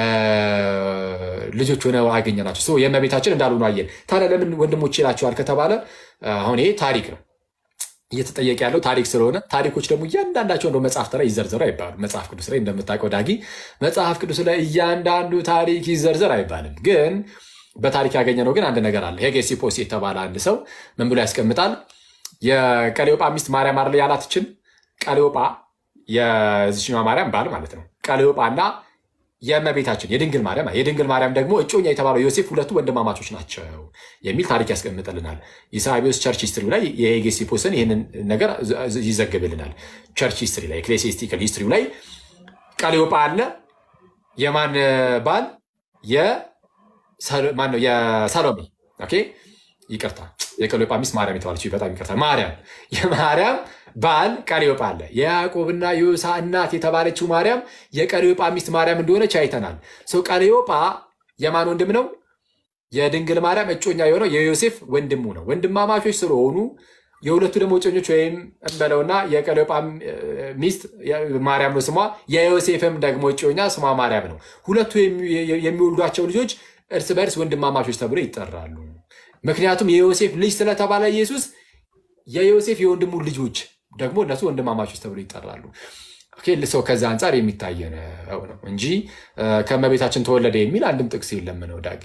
ልጆች ሆነው አገኘናቸው። ሰው የእመቤታችን እንዳልሆኑ አየን። ታዲያ ለምን ወንድሞች ይላቸዋል ከተባለ አሁን ይሄ ታሪክ ነው እየተጠየቀ ያለው ታሪክ ስለሆነ ታሪኮች ደግሞ እያንዳንዳቸው እንደ መጽሐፍት ላይ ይዘርዘሩ አይባሉም። መጽሐፍ ቅዱስ ላይ እንደምታውቀው ዳጊ መጽሐፍ ቅዱስ ላይ እያንዳንዱ ታሪክ ይዘርዘር አይባልም። ግን በታሪክ ያገኘነው ግን አንድ ነገር አለ። ሄጌሲፖስ የተባለ አንድ ሰው ምን ብሎ ያስቀምጣል? የቀሌዮጳ ሚስት ማርያም አለ ያላትችን ቀሌዮጳ የዚችኛዋ ማርያም ባል ማለት ነው። ቀሌዮጳ እና የእመቤታችን የድንግል ማርያም የድንግል ማርያም ደግሞ እጮኛ የተባለው ዮሴፍ ሁለቱ ወንድማማቾች ናቸው የሚል ታሪክ ያስቀምጥልናል። ኢሳቢዮስ ቸርች ሂስትሪ ላይ የሄጌሲፖስን ይህንን ነገር ይዘግብልናል። ቸርች ሂስትሪ ላይ ኤክሌሲስቲካል ሂስትሪ ላይ ቀሌዮጳ አለ የማን ባል የሰሎ- ማን ነው? የሰሎሜ ኦኬ፣ ይቅርታ የቀሌዮጳ ሚስት ማርያም የተባለች በጣም ይቅርታ፣ ማርያም የማርያም ባል ቀሌዮጳ አለ። የያዕቆብና የዮሳ እናት የተባለችው ማርያም የቀሌዮጳ ሚስት ማርያም እንደሆነች አይተናል። ሰው ቀሌዮጳ የማን ወንድም ነው? የድንግል ማርያም እጮኛ የሆነው የዮሴፍ ወንድሙ ነው። ወንድማማቾች ስለሆኑ የሁለቱ ደግሞ እጮኞች ወይም እንበለውና የቀሌዮጳ ሚስት ማርያም ነው ስሟ፣ የዮሴፍም ደግሞ እጮኛ ስሟ ማርያም ነው። ሁለቱ የሚ- የሚወልዷቸው ልጆች እርስ በርስ ወንድማማቾች ተብሎ ይጠራሉ። ምክንያቱም የዮሴፍ ልጅ ስለተባለ ኢየሱስ የዮሴፍ የወንድሙ ልጆች ደግሞ እነሱ ወንድማማቾች ተብሎ ይጠራሉ። ኦኬ፣ ሰው ከዛ አንጻር የሚታይ ነው ነው እንጂ እ፣ ከእመቤታችን ተወለደ የሚል አንድም ጥቅስ የለም ነው ዳግ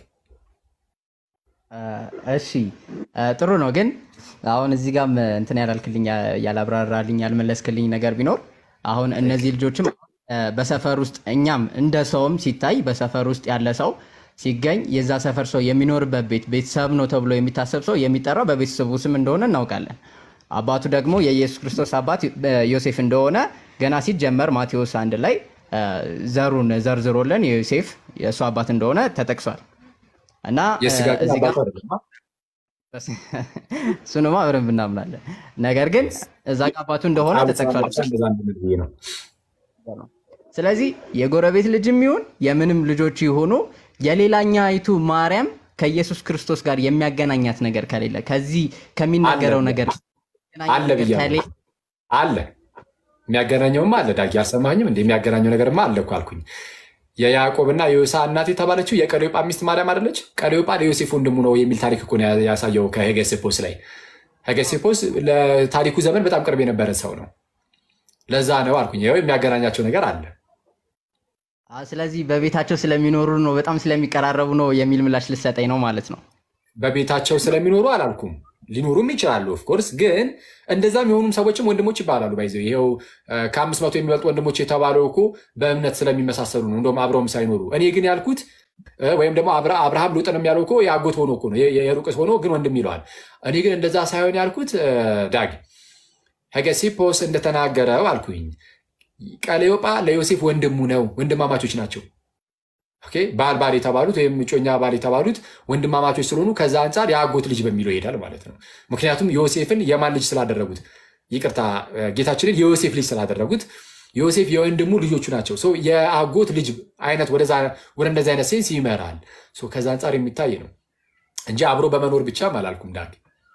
እሺ እ፣ ጥሩ ነው። ግን አሁን እዚህ ጋም እንትን ያላልክልኝ ያላብራራልኝ ያልመለስክልኝ ነገር ቢኖር አሁን እነዚህ ልጆችም እ፣ በሰፈር ውስጥ እኛም እንደ ሰውም ሲታይ በሰፈር ውስጥ ያለ ሰው ሲገኝ የዛ ሰፈር ሰው የሚኖርበት ቤት ቤተሰብ ነው ተብሎ የሚታሰብ ሰው የሚጠራው በቤተሰቡ ስም እንደሆነ እናውቃለን። አባቱ ደግሞ የኢየሱስ ክርስቶስ አባት እ፣ ዮሴፍ እንደሆነ ገና ሲጀመር ማቴዎስ አንድ ላይ እ፣ ዘሩን ዘርዝሮልን የዮሴፍ የእሱ አባት እንደሆነ ተጠቅሷል እና እ፣ የስጋ ግን እዚህ ጋር አባቱ አይደለም። እሱንማ በደንብ እናምናለን። ነገር ግን እዛ ጋ አባቱ እንደሆነ ተጠቅሷል። እንደዛ እንድንል ብዬ ነው። ስለዚህ የጎረቤት ልጅም ይሁን የምንም ልጆች ይሁኑ የሌላኛይቱ ማርያም ከኢየሱስ ክርስቶስ ጋር የሚያገናኛት ነገር ከሌለ ከዚህ ከሚናገረው አለ ነገር አለ ብያለሁ። አለ የሚያገናኘውም አለ። ዳጊ አልሰማኝም? እንደ የሚያገናኘው ነገርማ አለ እኮ አልኩኝ። የያዕቆብና የዮሳ እናት የተባለችው የቀሌዮጳ ሚስት ማርያም አይደለች? ቀሌዮጳ ለዮሴፍ ወንድሙ ነው የሚል ታሪክ እኮ ነው ያሳየው ከሄጌሲፖስ ላይ ሄጌሲፖስ ለታሪኩ ዘመን በጣም ቅርብ የነበረ ሰው ነው። ለዛ ነው አልኩኝ። ይኸው የሚያገናኛቸው ነገር አለ። አ፣ ስለዚህ በቤታቸው ስለሚኖሩ ነው፣ በጣም ስለሚቀራረቡ ነው የሚል ምላሽ ልሰጠኝ ነው ማለት ነው። በቤታቸው ስለሚኖሩ አላልኩም። ሊኖሩም ይችላሉ ኦፍኮርስ። ግን እንደዛም የሆኑም ሰዎችም ወንድሞች ይባላሉ። ባይዘው ይኸው ከአምስት መቶ የሚበልጡ ወንድሞች የተባለው እኮ በእምነት ስለሚመሳሰሉ ነው፣ እንደውም አብረውም ሳይኖሩ። እኔ ግን ያልኩት እ፣ ወይም ደግሞ አብራ- አብርሃም ሉጥንም ያለው እኮ የአጎት ሆኖ እኮ ነው የ- የ- የሩቅ ሆኖ ግን ወንድም ይለዋል። እኔ ግን እንደዛ ሳይሆን ያልኩት እ፣ ዳግ ሄጌሲፖስ እንደተናገረው አልኩኝ። ቀሌዮጳ ለዮሴፍ ወንድሙ ነው፣ ወንድማማቾች ናቸው። ኦኬ ባል ባል የተባሉት ወይም እጮኛ ባል የተባሉት ወንድማማቾች ስለሆኑ ከዛ አንጻር የአጎት ልጅ በሚለው ይሄዳል ማለት ነው። ምክንያቱም ዮሴፍን የማን ልጅ ስላደረጉት፣ ይቅርታ ጌታችንን የዮሴፍ ልጅ ስላደረጉት ዮሴፍ የወንድሙ ልጆቹ ናቸው። ሰው የአጎት ልጅ አይነት ወደዛ ወደ እንደዚህ አይነት ሴንስ ይመራል። ሰው ከዛ አንጻር የሚታይ ነው እንጂ አብሮ በመኖር ብቻም አላልኩም ዳግ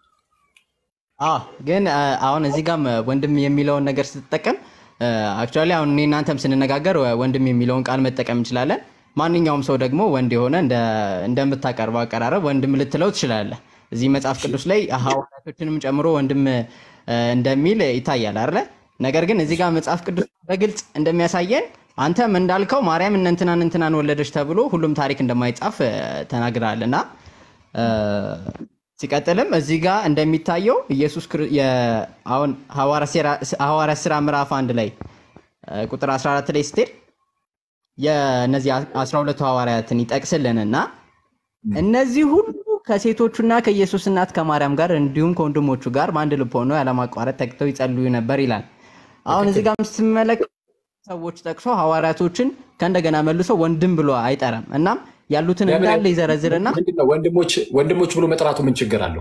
አ ግን አ፣ አሁን እዚህ ጋም ወንድም የሚለውን ነገር ስትጠቀም አክቹዋሊ አሁን እኔ እናንተም ስንነጋገር ወንድም የሚለውን ቃል መጠቀም እንችላለን። ማንኛውም ሰው ደግሞ ወንድ የሆነ እንደ- እንደምታቀርበው አቀራረብ ወንድም ልትለው ትችላለህ። እዚህ መጽሐፍ ቅዱስ ላይ ሐዋርያቶችንም ጨምሮ ወንድም እ፣ እንደሚል ይታያል አይደለ? ነገር ግን እዚህ ጋር መጽሐፍ ቅዱስ በግልጽ እንደሚያሳየን አንተም እንዳልከው ማርያም እነ እንትናን እንትናን ወለደች ተብሎ ሁሉም ታሪክ እንደማይጻፍ እ፣ ተናግረሃል እና እ፣ ሲቀጥልም እዚህ ጋር እንደሚታየው ኢየሱስ ክርስ- የ- አሁን ሐዋርያት ሥራ ምዕራፍ አንድ ላይ እ፣ ቁጥር 14 ላይ ስትሄድ የእነዚህ 12ቱ ሐዋርያትን ይጠቅስልንና እነዚህ ሁሉ ከሴቶቹና ከኢየሱስ እናት ከማርያም ጋር እንዲሁም ከወንድሞቹ ጋር በአንድ ልብ ሆነው ያለማቋረጥ ተግተው ይጸልዩ ነበር ይላል። አሁን እዚህ ጋር ስትመለከት ሰዎች ጠቅሶ ሐዋርያቶችን ከእንደገና መልሶ ወንድም ብሎ አይጠራም። እናም ያሉትን ለምን እንዳለ ይዘረዝርና ምንድነው ወንድሞች ወንድሞች ብሎ መጥራቱ ምን ችግር አለው?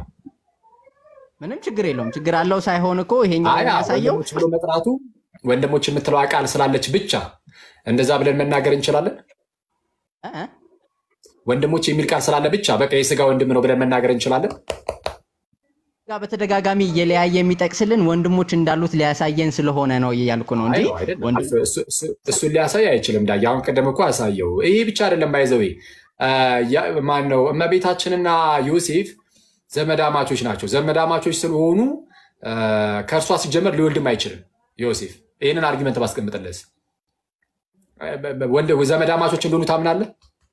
ምንም ችግር የለውም። ችግር አለው ሳይሆን እኮ ይሄኛው አይ አዎ፣ የሚያሳየው ወንድሞች ብሎ መጥራቱ ወንድሞች የምትለው ቃል ስላለች ብቻ እንደዛ ብለን መናገር እንችላለን። እ እ ወንድሞች የሚል ቃል ስላለ ብቻ በቃ የስጋ ወንድም ነው ብለን መናገር እንችላለን። ጋር በተደጋጋሚ እየለያየ የሚጠቅስልን ወንድሞች እንዳሉት ሊያሳየን ስለሆነ ነው እያልኩ ነው እንጂ አይ ነው አይደለም። ወንድም እሱ- እሱ- እሱ- እሱን ሊያሳይ አይችልም። ዳ አሁን ቅድም እኮ አሳየው። ይሄ ብቻ አይደለም ባይዘዌ ማን ነው እመቤታችንና ዮሴፍ ዘመዳማቾች ናቸው። ዘመዳማቾች ስለሆኑ አ፣ ከእርሷ ሲጀመር ሊወልድም አይችልም ዮሴፍ። ይህንን አርጊመንት ባስቀምጥለስ ወንድ ዘመዳማቾች እንደሆኑ ታምናለህ?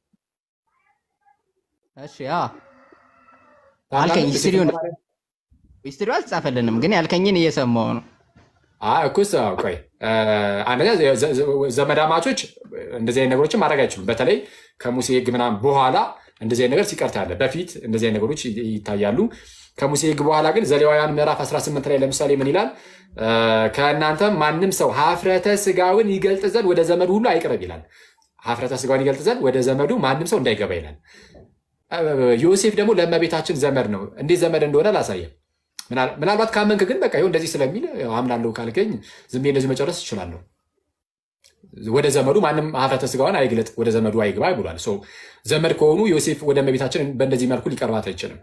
እሺ አ አልከኝ ታምናለህ? ሂስትሪውን ሂስትሪው አልተጻፈልንም፣ ግን ያልከኝን እየሰማው ነው። አይ እኮስ አዎ፣ ቆይ አ፣ አንደኛ ዘ- ዘ- ዘ- ዘመዳማቾች እንደዚህ አይነት ነገሮችን ማድረግ አይችሉም። በተለይ ከሙሴ ሕግ ምናምን በኋላ እንደዚህ አይነት ነገር ሲቀርት ያለ በፊት እንደዚህ አይነት ነገሮች ይ- ይታያሉ። ከሙሴ ሕግ በኋላ ግን ዘሌዋውያን ምዕራፍ 18 ላይ ለምሳሌ ምን ይላል? አ፣ ከእናንተ ማንም ሰው ሀፍረተ ስጋውን ይገልጥ ዘንድ ወደ ዘመዱ ሁሉ አይቅረብ ይላል። ሀፍረተ ስጋውን ይገልጥ ዘንድ ወደ ዘመዱ ማንም ሰው እንዳይገባ ይላል። አ፣ ዮሴፍ ደግሞ ለእመቤታችን ዘመድ ነው። እንዴት ዘመድ እንደሆነ አላሳየም። ምናል- ምናልባት ካመንክ ግን በቃ ይኸው እንደዚህ ስለሚል ያው አምናለሁ ካልከኝ ዝም ብዬ እንደዚህ መጨረስ እችላለሁ። ወደ ዘመዱ ማንም ሀፍረተ ስጋውን አይግለጥ፣ ወደ ዘመዱ አይግባ ብሏል። ሶ ዘመድ ከሆኑ ዮሴፍ ወደ እመቤታችን በእንደዚህ መልኩ ሊቀርባት አይችልም።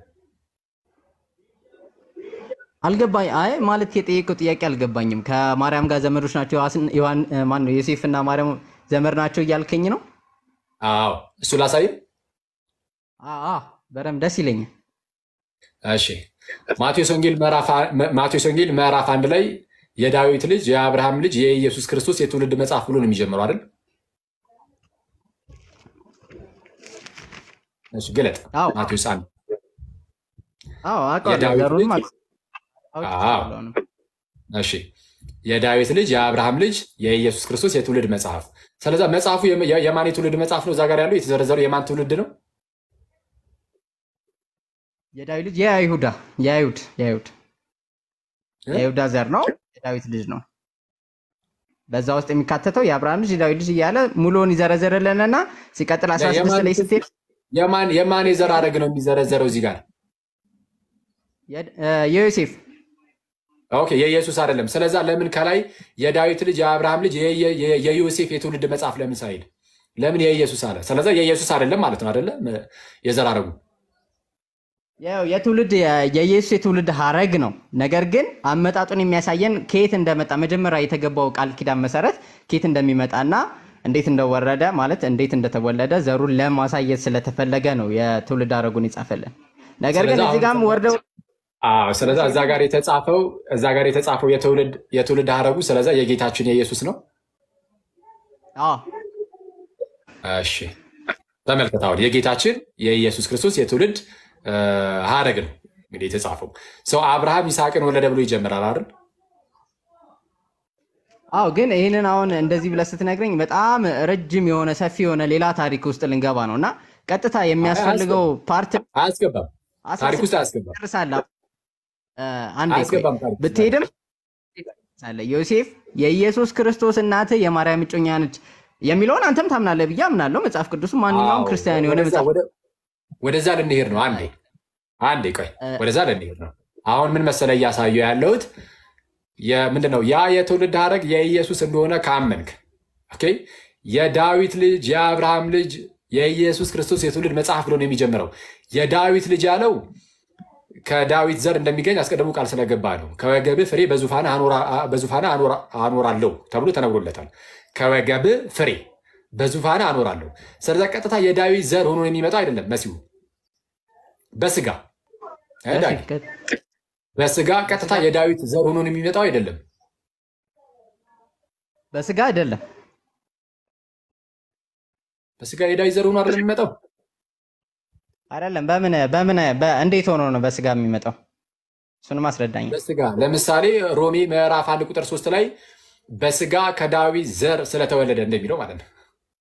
አልገባኝ። አይ ማለት የጠየቀው ጥያቄ አልገባኝም። ከማርያም ጋር ዘመዶች ናቸው ዮሐስን- ዮሐን ማን ነው ዮሴፍና ማርያም ዘመድ ናቸው እያልከኝ ነው? አዎ እሱ ላሳይ። አ አ በደምብ ደስ ይለኛል። እሺ ማቴዎስ ወንጌል ምዕራፍ አ- ማቴዎስ ወንጌል ምዕራፍ አንድ ላይ የዳዊት ልጅ የአብርሃም ልጅ የኢየሱስ ክርስቶስ የትውልድ መጽሐፍ ብሎ ነው የሚጀምረው አይደል? እሺ ግለጥ። አዎ ማቴዎስ አንድ አዎ አውቀዋለሁ። የዳዊት ዘሩንም ልጅ አውቅ- አዎ አውቄዋለሁ አሁንም። እሺ የዳዊት ልጅ የአብርሃም ልጅ የኢየሱስ ክርስቶስ የትውልድ መጽሐፍ። ስለዛ መጽሐፉ የም- የ- የማን የትውልድ መጽሐፍ ነው? እዛ ጋር ያለው የተዘረዘረው የማን ትውልድ ነው? የዳዊት ልጅ የይሁዳ የአይሁድ የአይሁድ እ? የይሁዳ ዘር ነው። የዳዊት ልጅ ነው። በዛ ውስጥ የሚካተተው የአብርሃም ልጅ የዳዊት ልጅ እያለ ሙሉውን ይዘረዝርልንና ሲቀጥል 16 የማን ላይ ስትሄድ የማን የማን የዘር ሐረግ ነው የሚዘረዘረው እዚህ ጋር? የድ- እ፣ የዮሴፍ ኦኬ የኢየሱስ አይደለም። ስለዛ ለምን ከላይ የዳዊት ልጅ የአብርሃም ልጅ የየ- የ- የዮሴፍ የትውልድ መጽሐፍ ለምን ሳይል ለምን የኢየሱስ አለ? ስለዛ የኢየሱስ አይደለም ማለት ነው አይደለ? የዘር ሐረጉ ያው የትውልድ የ- የኢየሱስ የትውልድ ሀረግ ነው። ነገር ግን አመጣጡን የሚያሳየን ከየት እንደመጣ መጀመሪያ የተገባው ቃል ኪዳን መሰረት ከየት እንደሚመጣና እንዴት እንደወረደ ማለት እንዴት እንደተወለደ ዘሩን ለማሳየት ስለተፈለገ ነው የትውልድ ሀረጉን ይጻፈልን። ነገር ግን ስለዚህ እዚህ ጋርም አሁን ወርደው አዎ ስለዛ እዛ ጋር የተጻፈው እዛ ጋር የተጻፈው የትውልድ የትውልድ ሀረጉ ስለዛ የጌታችን የኢየሱስ ነው። አዎ እሺ ተመልከት፣ አሁን የጌታችን የኢየሱስ ክርስቶስ የትውልድ እ፣ ሀረግ ነው እንግዲህ የተጻፈው ሰው አብርሃም ይስሐቅን ወለደ ብሎ ይጀምራል አይደል? አዎ ግን ይህንን አሁን እንደዚህ ብለህ ስትነግረኝ በጣም ረጅም የሆነ ሰፊ የሆነ ሌላ ታሪክ ውስጥ ልንገባ ነው እና ቀጥታ የሚያስፈልገው ፓርት አያስገባም፣ ታሪክ ውስጥ አያስገባም፣ ጨርሳለህ። እ፣ አንዴ ቆይ አያስገባም ታሪክ ውስጥ። ብትሄድም አለ ዮሴፍ የኢየሱስ ክርስቶስ እናት የማርያም እጮኛ ነች የሚለውን አንተም ታምናለህ ብዬ አምናለሁ። መጽሐፍ ቅዱስ ማንኛውም አዎ፣ ክርስቲያን የሆነ ወደዛ- መጽሐፍ ወደ- ወደዛ ልንሄድ ነው። አንዴ አንዴ ቆይ፣ ወደዛ ልንሄድ ነው። አሁን ምን መሰለ እያሳየው ያለሁት ምንድን ነው? ያ የትውልድ ሀረግ የኢየሱስ እንደሆነ ካመንክ ኦኬ፣ የዳዊት ልጅ የአብርሃም ልጅ የኢየሱስ ክርስቶስ የትውልድ መጽሐፍ ብሎ ነው የሚጀምረው። የዳዊት ልጅ ያለው ከዳዊት ዘር እንደሚገኝ አስቀድሞ ቃል ስለገባ ነው። ከወገብህ ፍሬ በዙፋንህ አኖራ- በዙፋንህ አኖራ- አኖራለሁ ተብሎ ተነግሮለታል። ከወገብህ ፍሬ በዙፋንህ አኖራለሁ። ስለዚ ቀጥታ የዳዊት ዘር ሆኖ የሚመጣው አይደለም መሲሁ በስጋ እ ዳጊ፣ በስጋ ቀጥታ የዳዊት ዘር ሆኖ ነው የሚመጣው አይደለም። በስጋ አይደለም። በስጋ የዳዊት ዘር ሆኖ አይደለም የሚመጣው። አይደለም። በምን በምን በ- እንዴት ሆኖ ነው በስጋ የሚመጣው? እሱንም አስረዳኝ። በስጋ ለምሳሌ ሮሜ ምዕራፍ አንድ ቁጥር ሶስት ላይ በስጋ ከዳዊት ዘር ስለተወለደ እንደሚለው ማለት ነው።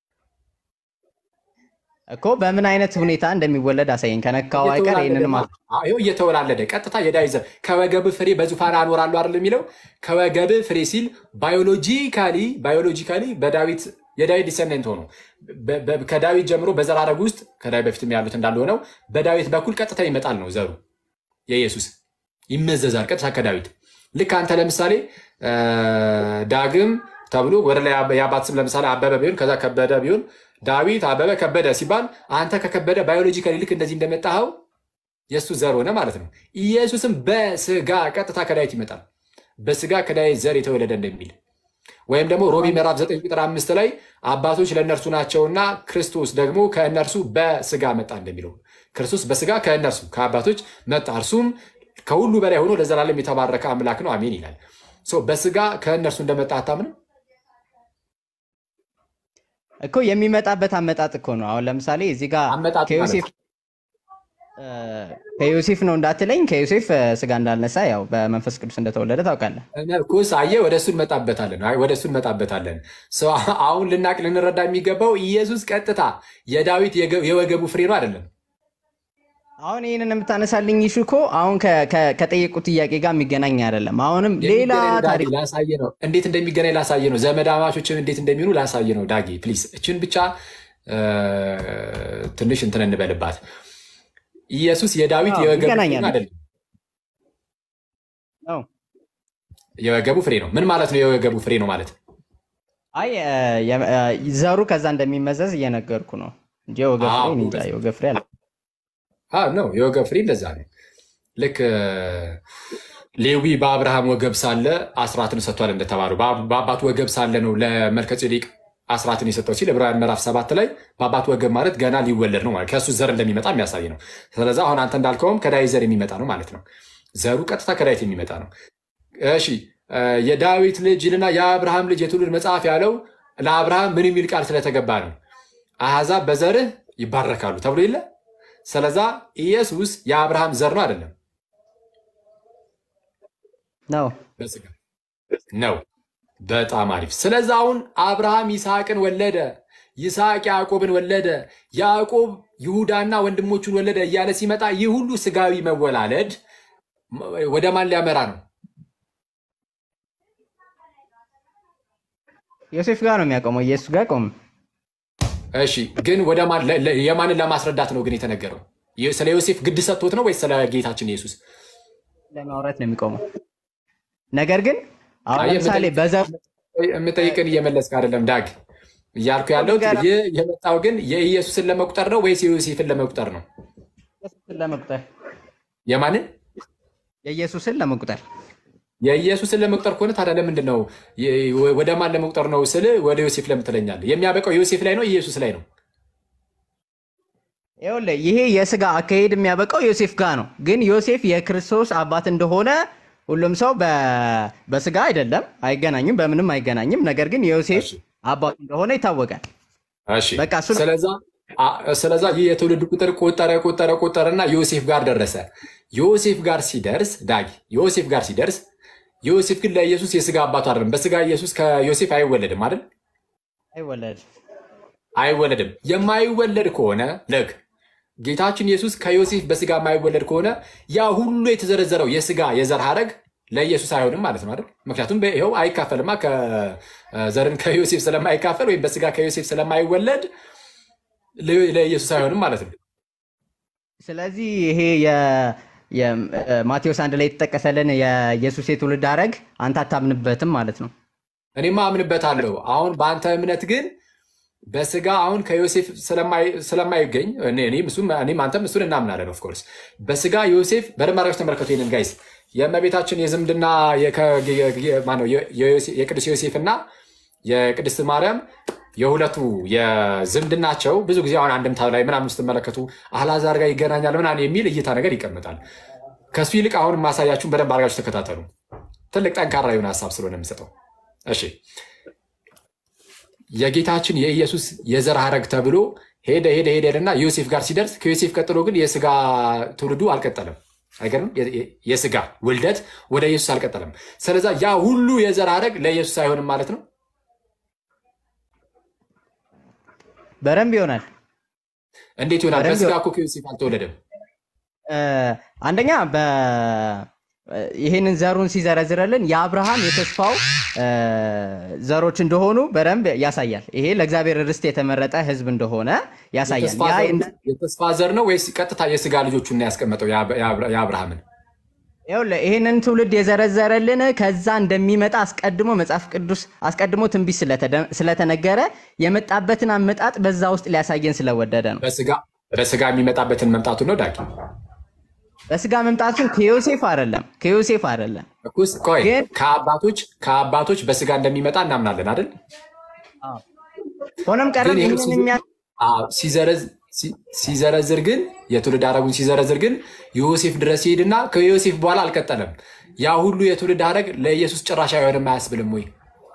እኮ በምን አይነት ሁኔታ እንደሚወለድ አሳየኝ። ከነካው አይቀር ይህንንም አ- አዎ፣ ይኸው እየተወላለደ ቀጥታ የዳዊት ዘር ከወገብ ፍሬ በዙፋን አኖራለሁ አይደል የሚለው ከወገብ ፍሬ ሲል ባዮሎጂካሊ ባዮሎጂካሊ በዳዊት የዳዊት ዲሰንደንት ሆኖ በ- በ- ከዳዊት ጀምሮ በዘር ሐረግ ውስጥ ከዳዊት በፊትም ያሉት እንዳለ ሆነው በዳዊት በኩል ቀጥታ ይመጣል ነው ዘሩ የኢየሱስ ይመዘዛል ቀጥታ ከዳዊት ልክ አንተ ለምሳሌ እ፣ ዳግም ተብሎ ወደ ላይ የአባት ስም ለምሳሌ አበበ ቢሆን ከዛ ከበደ ቢሆን ዳዊት አበበ ከበደ ሲባል አንተ ከከበደ ባዮሎጂካሊ ልክ እንደዚህ እንደመጣኸው የእሱ ዘር ሆነ ማለት ነው። ኢየሱስም በስጋ ቀጥታ ከዳዊት ይመጣል። በስጋ ከዳዊት ዘር የተወለደ እንደሚል ወይም ደግሞ ሮሜ ምዕራፍ 9 ቁጥር አምስት ላይ አባቶች ለእነርሱ ናቸውና ክርስቶስ ደግሞ ከእነርሱ በስጋ መጣ እንደሚለው ክርስቶስ በስጋ ከእነርሱ ከአባቶች መጣ፣ እርሱም ከሁሉ በላይ ሆኖ ለዘላለም የተባረከ አምላክ ነው አሜን ይላል። ሶ በስጋ ከእነርሱ እንደመጣ አታምንም? እኮ የሚመጣበት አመጣጥ እኮ ነው። አሁን ለምሳሌ እዚህ ጋር ከዮሴፍ እ፣ ከዮሴፍ ነው እንዳትለኝ፣ ከዮሴፍ እ፣ ስጋ እንዳልነሳ ያው በመንፈስ ቅዱስ እንደተወለደ ታውቃለህ። ኩስ አየህ፣ ወደ እሱ እንመጣበታለን። አይ፣ ወደ እሱ እንመጣበታለን። ሰው አሁን ልናቅ ልንረዳ የሚገባው ኢየሱስ ቀጥታ የዳዊት የገ- የወገቡ ፍሬ ነው አይደለም። አሁን ይህንን የምታነሳልኝ ይሹ እኮ አሁን ከ- ከ- ከጠየቁት ጥያቄ ጋር የሚገናኝ አይደለም። አሁንም ሌላ የሚገናኝ ዳጊ ታሪክ ላሳየ ነው። እንዴት እንደሚገናኝ ላሳየ ነው። ዘመድ አማቾችን እንዴት እንደሚሆኑ ላሳየ ነው። ዳጊ ፕሊዝ፣ እችን ብቻ እ፣ ትንሽ እንትን እንበልባት። ኢየሱስ የዳዊት አዎ፣ የወገቡ ፍሬ ይገናኛል። ነው አይደለም? ነው። የወገቡ ፍሬ ነው። ምን ማለት ነው? የወገቡ ፍሬ ነው ማለት አይ እ፣ የ- እ፣ ዘሩ ከዛ እንደሚመዘዝ እየነገርኩ ነው እንጂ የወገብ ፍሬ አዎ፣ እኔ እንጃ የወገብ ፍሬ አለ አዎ ነው የወገብ ፍሬ እንደዛ ነው። ልክ እ፣ ሌዊ በአብርሃም ወገብ ሳለ አስራትን ሰጥቷል እንደተባሉ በአብ- በአባቱ ወገብ ሳለ ነው ለመልከጼዴቅ አስራትን የሰጠው ሲል ዕብራውያን ምዕራፍ ሰባት ላይ በአባቱ ወገብ ማለት ገና ሊወለድ ነው ማለት ከእሱ ዘር እንደሚመጣ የሚያሳይ ነው። ስለዚ አሁን አንተ እንዳልከውም ከዳዊት ዘር የሚመጣ ነው ማለት ነው። ዘሩ ቀጥታ ከዳዊት የሚመጣ ነው። እሺ እ፣ የዳዊት ልጅ ይልና የአብርሃም ልጅ የትውልድ መጽሐፍ ያለው ለአብርሃም ምን የሚል ቃል ስለተገባ ነው? አሕዛብ በዘርህ ይባረካሉ ተብሎ የለ ስለዛ ኢየሱስ የአብርሃም ዘር ነው አይደለም? ነው በስጋ ነው። በጣም አሪፍ። ስለዚ አሁን አብርሃም ይስሐቅን ወለደ፣ ይስሐቅ ያዕቆብን ወለደ፣ ያዕቆብ ይሁዳና ወንድሞቹን ወለደ እያለ ሲመጣ ይህ ሁሉ ስጋዊ መወላለድ ወደ ማን ሊያመራ ነው? ዮሴፍ ጋር ነው የሚያቆመው፣ ኢየሱስ ጋር ቆም እሺ፣ ግን ወደ ማን ለ- ለ- የማንን ለማስረዳት ነው ግን የተነገረው? የ- ስለ ዮሴፍ ግድ ሰጥቶት ነው ወይስ ስለ ጌታችን ኢየሱስ? ለማውራት ነው የሚቆመው። ነገር ግን አሁን አየህ፣ ለምሳሌ የምጠይቅ- በዘር የምጠይቅን እየመለስክ አይደለም ዳግ። እያልኩ ያለሁት ጋር- ይህ የመጣው ግን የኢየሱስን ለመቁጠር ነው ወይስ የዮሴፍን ለመቁጠር ነው? ኢየሱስን ለመቁጠር የማንን የኢየሱስን ለመቁጠር የኢየሱስን ለመቁጠር ከሆነ ታዲያ ለምንድን ነው የ- ወደ ማን ለመቁጠር ነው ስል ወደ ዮሴፍ ለምን ትለኛለህ? የሚያበቃው ዮሴፍ ላይ ነው ኢየሱስ ላይ ነው? ይኸውልህ ይሄ የስጋ አካሄድ የሚያበቃው ዮሴፍ ጋር ነው። ግን ዮሴፍ የክርስቶስ አባት እንደሆነ ሁሉም ሰው በ- በስጋ አይደለም፣ አይገናኝም፣ በምንም አይገናኝም። ነገር ግን የዮሴፍ አባት እንደሆነ ይታወቃል። እሺ በቃ እሱ ነው። ስለዛ አ- ስለዛ ይህ የትውልድ ቁጥር ቆጠረ ቆጠረ ቆጠረና ዮሴፍ ጋር ደረሰ። ዮሴፍ ጋር ሲደርስ ዳጊ ዮሴፍ ጋር ሲደርስ ዮሴፍ ግን ለኢየሱስ የስጋ አባቱ አይደለም። በስጋ ኢየሱስ ከዮሴፍ አይወለድም አይደል? አይወለድ አይወለድም። የማይወለድ ከሆነ ልክ ጌታችን ኢየሱስ ከዮሴፍ በስጋ የማይወለድ ከሆነ ያ ሁሉ የተዘረዘረው የስጋ የዘር ሀረግ ለኢየሱስ አይሆንም ማለት ነው አይደል? ምክንያቱም ይኸው አይካፈልማ ከዘርን ከዮሴፍ ስለማይካፈል ወይም በስጋ ከዮሴፍ ስለማይወለድ ለ- ለኢየሱስ አይሆንም ማለት ነው። ስለዚህ ይሄ የ- የ- ማቴዎስ አንድ ላይ የተጠቀሰልን የኢየሱስ የትውልድ ሐረግ አንተ አታምንበትም ማለት ነው። እኔማ አምንበታለሁ። አሁን በአንተ እምነት ግን በስጋ አሁን ከዮሴፍ ስለማይ- ስለማይገኝ እኔ- እኔም እሱም- እኔም አንተም እሱን እናምናለን። ኦፍኮርስ በስጋ ዮሴፍ በደንብ አድርጋችሁ ተመልከቱ። ይህንን ጋይስ የእመቤታችን የዝምድና የከ- የ- የ- ማነው የ- የዮሴ- የቅዱስ ዮሴፍ እና የቅድስት ማርያም የሁለቱ የዝምድናቸው ብዙ ጊዜ አሁን አንድምታ ላይ ምናምን ስትመለከቱ አልዓዛር ጋር ይገናኛል ምናምን የሚል እይታ ነገር ይቀመጣል። ከሱ ይልቅ አሁን ማሳያችሁን በደንብ አድርጋችሁ ተከታተሉ። ትልቅ ጠንካራ የሆነ ሀሳብ ስለሆነ የምሰጠው። እሺ የጌታችን የኢየሱስ የዘር ሐረግ ተብሎ ሄደ ሄደ ሄደ ሄደና ዮሴፍ ጋር ሲደርስ ከዮሴፍ ቀጥሎ ግን የስጋ ትውልዱ አልቀጠለም። አይገርም? የ- የ- የስጋ ውልደት ወደ ኢየሱስ አልቀጠለም። ስለዛ ያ ሁሉ የዘር ሐረግ ለኢየሱስ አይሆንም ማለት ነው። በደንብ ይሆናል። እንዴት ይሆናል? በደንብ በስጋ እኮ ከዮሴፍ አልተወለደም። እ፣ አንደኛ በ- ይሄንን ዘሩን ሲዘረዝረልን የአብርሃም የተስፋው እ፣ ዘሮች እንደሆኑ በደንብ ያሳያል። ይሄ ለእግዚአብሔር ርስት የተመረጠ ሕዝብ እንደሆነ ያሳያል። የተስፋ ያ ዘር- እንደ- የተስፋ ዘር ነው ወይስ ቀጥታ የስጋ ልጆቹን ነው ያስቀመጠው የአብ- የአብ- የአብርሃምን? ይኸውልህ ይህንን ትውልድ የዘረዘረልን ከዛ እንደሚመጣ አስቀድሞ መጽሐፍ ቅዱስ አስቀድሞ ትንቢት ስለተደ- ስለተነገረ የመጣበትን አመጣጥ በዛ ውስጥ ሊያሳየን ስለወደደ ነው። በስጋ በስጋ የሚመጣበትን መምጣቱን ነው ዳጊ በስጋ መምጣቱን ከዮሴፍ አይደለም ከዮሴፍ አይደለም። እኩስ ቆይ ግን- ከአባቶች ከአባቶች በስጋ እንደሚመጣ እናምናለን አይደል? ሆነም ቀረም ግን ይህንን የእርሱ- የሚያ አዎ፣ ሲዘረዝ- ሲ- ሲዘረዝር ግን የትውልድ ሐረጉን ሲዘረዝር ግን ዮሴፍ ድረስ ይሄድና ከዮሴፍ በኋላ አልቀጠለም። ያ ሁሉ የትውልድ ሐረግ ለኢየሱስ ጭራሽ አይሆንም አያስብልም ወይ?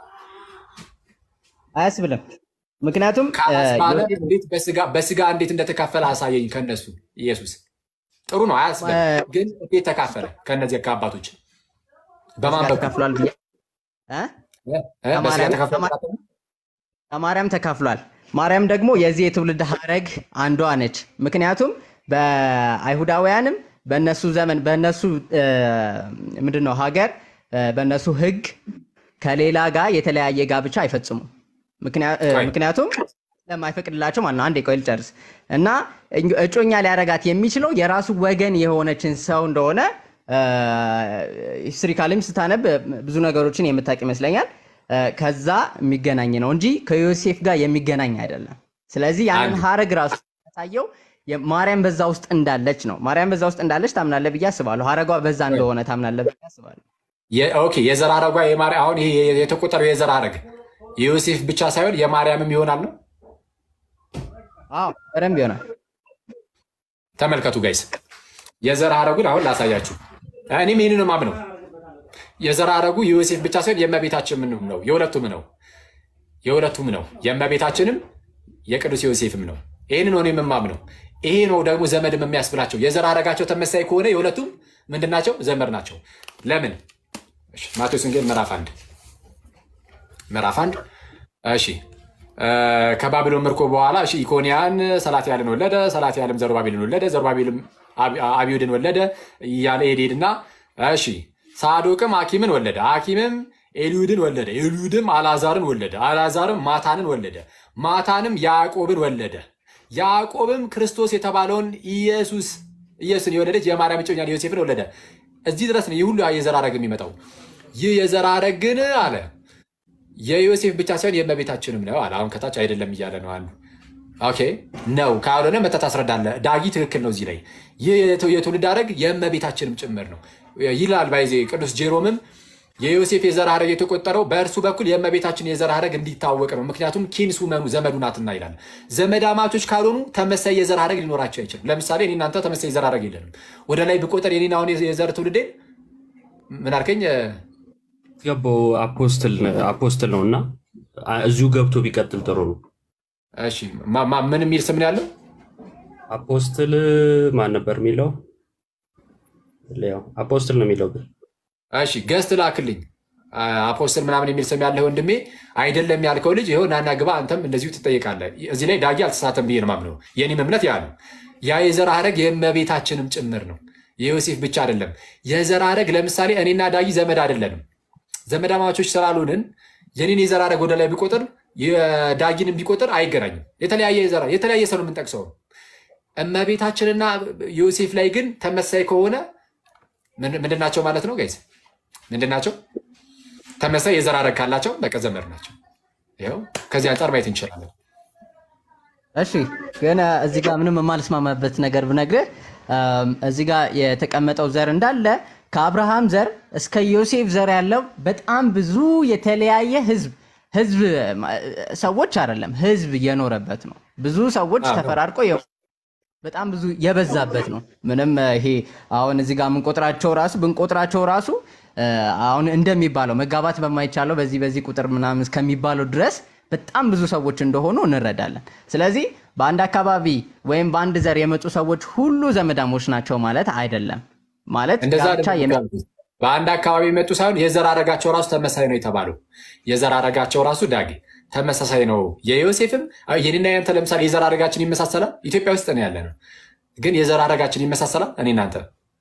አያስብልም። ምክንያቱም እ፣ ካላስባለ ዮሴፍ እንዴት በስጋ በስጋ እንዴት እንደተካፈለ አሳየኝ። ከነሱ ኢየሱስ ጥሩ ነው አያስብልም። እ፣ ግን እንዴት ተካፈለ? ከነዚህ ከአባቶች በማን በስጋ በኩል ተካፍሏል ብዬ እ? እ? እ? በስጋ ከማርያም- ተካፈለ? ከማ- ከማርያም ተካፍሏል። ማርያም ደግሞ የዚህ የትውልድ ሐረግ አንዷ ነች። ምክንያቱም በአይሁዳውያንም በእነሱ ዘመን በእነሱ እ፣ ምንድን ነው ሀገር እ፣ በእነሱ ሕግ ከሌላ ጋር የተለያየ ጋብቻ አይፈጽሙም። ምክንያ- እ፣ ቆይ። ምክንያቱም ስለማይፈቅድላቸው ማለት ነው። አንዴ ቆይ ልጨርስ እና እኝ- እጮኛ ሊያረጋት የሚችለው የራሱ ወገን የሆነችን ሰው እንደሆነ ሂስትሪካልም ስታነብ ብዙ ነገሮችን የምታውቅ ይመስለኛል። እ፣ ከዛ የሚገናኝ ነው እንጂ ከዮሴፍ ጋር የሚገናኝ አይደለም። ስለዚህ ያንን አንድ- ሀረግ ራሱ ያሳየው ማርያም በዛ ውስጥ እንዳለች ነው። ማርያም በዛ ውስጥ እንዳለች ታምናለህ ብዬ አስባለሁ። ሀረጓ በዛ እንደሆነ ታምናለህ ብዬ አስባለሁ። የ- ኦኬ የዘር ሐረጓ የማርያ- አሁን ይሄ የተቆጠረው የዘር ሐረግ የዮሴፍ ብቻ ሳይሆን የማርያምም ይሆናል ነው። አዎ በደንብ ይሆናል። ተመልከቱ ጋይስ፣ የዘር ሐረጉን አሁን ላሳያችሁ። እኔም ይህንን ነው የማምነው። የዘር ሐረጉ የዮሴፍ ብቻ ሳይሆን የእመቤታችንም ነው፣ የሁለቱም ነው፣ የሁለቱም ነው። የእመቤታችንም የቅዱስ ዮሴፍም ነው። ይህንን ነው እኔም የማምነው። ይሄ ነው ደግሞ ዘመድም የሚያስብላቸው። የዘር ሐረጋቸው ተመሳይ ከሆነ የሁለቱም ምንድን ናቸው? ዘመድ ናቸው። ለምን? እሺ፣ ማቴዎስ ወንጌል ምዕራፍ አንድ ምዕራፍ አንድ እሺ እ፣ ከባቢሎን ምርኮ በኋላ እሺ ኢኮንያን ሰላትያልን ወለደ። ሰላትያልም ዘሩባቤልን ወለደ። ዘሩባቤልም አብ- አብዩድን ወለደ እያለ ሄድ ሄድና እሺ ሳዶቅም አኪምን ወለደ። አኪምም ኤልዩድን ወለደ። ኤልዩድም አልዓዛርን ወለደ። አልዓዛርም ማታንን ወለደ። ማታንም ያዕቆብን ወለደ። ያዕቆብም ክርስቶስ የተባለውን ኢየሱስ ኢየሱስን የወለደች የማርያም እጮኛን ዮሴፍን ወለደ። እዚህ ድረስ ነው ይህ ሁሉ የዘር ሐረግ የሚመጣው። ይህ የዘር ሐረግ ግን አለ የዮሴፍ ብቻ ሳይሆን የእመቤታችንም ነው አለ። አሁን ከታች አይደለም እያለ ነው አንዱ። ኦኬ ነው ካልሆነ መተህ ታስረዳለህ። ዳጊ ትክክል ነው እዚህ ላይ ይህ የትው- የትውልድ ሐረግ የእመቤታችንም ጭምር ነው ይላል። ባይዜ ቅዱስ ጄሮምም የዮሴፍ የዘር ሐረግ የተቆጠረው በእርሱ በኩል የእመቤታችን የዘር ሐረግ እንዲታወቅ ነው። ምክንያቱም ኪንሱ መኑ ዘመዱ ናትና ይላል። ዘመድ አማቾች ካልሆኑ ተመሳይ የዘር ሐረግ ሊኖራቸው አይችልም። ለምሳሌ እኔ እናንተ ተመሳይ የዘር ሐረግ የለንም። ወደ ላይ ብቆጠር የኔን አሁን የዘር ትውልዴን ምን አልከኝ? ገባው አፖስትል አፖስትል ነው እና እዚሁ ገብቶ ቢቀጥል ጥሩ ነው። እሺ ማ- ማ- ምን የሚል ስም ነው ያለው? አፖስትል ማን ነበር የሚለው? ያው አፖስትል ነው የሚለው ግን እሺ ገስት ላክልኝ አፖስትል ምናምን የሚል ስም ያለህ ወንድሜ አይደለም ያልከው ልጅ ይኸው ናና ግባ፣ አንተም እንደዚሁ ትጠይቃለህ። እዚህ ላይ ዳጊ አልተሳተም ብዬ ነው የማምነው። የኔም እምነት ያ ነው። ያ የዘር ሐረግ የእመቤታችንም ጭምር ነው። የዮሴፍ ብቻ አይደለም። የዘር ሐረግ ለምሳሌ እኔና ዳጊ ዘመድ አይደለንም። ዘመድ አማቾች ስላልሆንን የኔን የዘር ሐረግ ወደ ላይ ቢቆጥር የዳጊንም ቢቆጥር አይገናኝም። የተለያየ የዘር የተለያየ ሰው ነው የምንጠቅሰው። እመቤታችንና ዮሴፍ ላይ ግን ተመሳይ ከሆነ ምን- ምንድን ናቸው ማለት ነው ጋይዝ? ምንድን ናቸው? ተመሳይ የዘር ሐረግ ካላቸው በቃ ዘመድ ናቸው። ይኸው ከዚህ አንጻር ማየት እንችላለን። እሺ ግን እ፣ እዚህ ጋር ምንም የማልስማማበት ነገር ብነግርህ እም፣ እዚህ ጋር የተቀመጠው ዘር እንዳለ ከአብርሃም ዘር እስከ ዮሴፍ ዘር ያለው በጣም ብዙ የተለያየ ህዝብ ህዝብ ማ- ሰዎች አይደለም ህዝብ የኖረበት ነው። ብዙ ሰዎች አዎ። ተፈራርቀው የ- በጣም ብዙ የበዛበት ነው። ምንም እ፣ ይሄ አሁን እዚህ ጋር የምንቆጥራቸው ራሱ ብንቆጥራቸው ራሱ እ፣ አሁን እንደሚባለው መጋባት በማይቻለው በዚህ በዚህ ቁጥር ምናምን እስከሚባለው ድረስ በጣም ብዙ ሰዎች እንደሆኑ እንረዳለን። ስለዚህ በአንድ አካባቢ ወይም በአንድ ዘር የመጡ ሰዎች ሁሉ ዘመዳሞች ናቸው ማለት አይደለም። ማለት እንደዛ ጋብቻ አይደለም የሚ- ያልኩት። በአንድ አካባቢ የመጡ ሳይሆን የዘር ሐረጋቸው ራሱ ተመሳሳይ ነው የተባለው። የዘር ሐረጋቸው ራሱ ዳጊ ተመሳሳይ ነው። የዮሴፍም አዎ፣ የኔና ያንተ ለምሳሌ የዘር ሐረጋችን ይመሳሰላል። ኢትዮጵያ ውስጥ ነው ያለ ነው፣ ግን የዘር ሐረጋችን ይመሳሰላል። እኔ እናንተ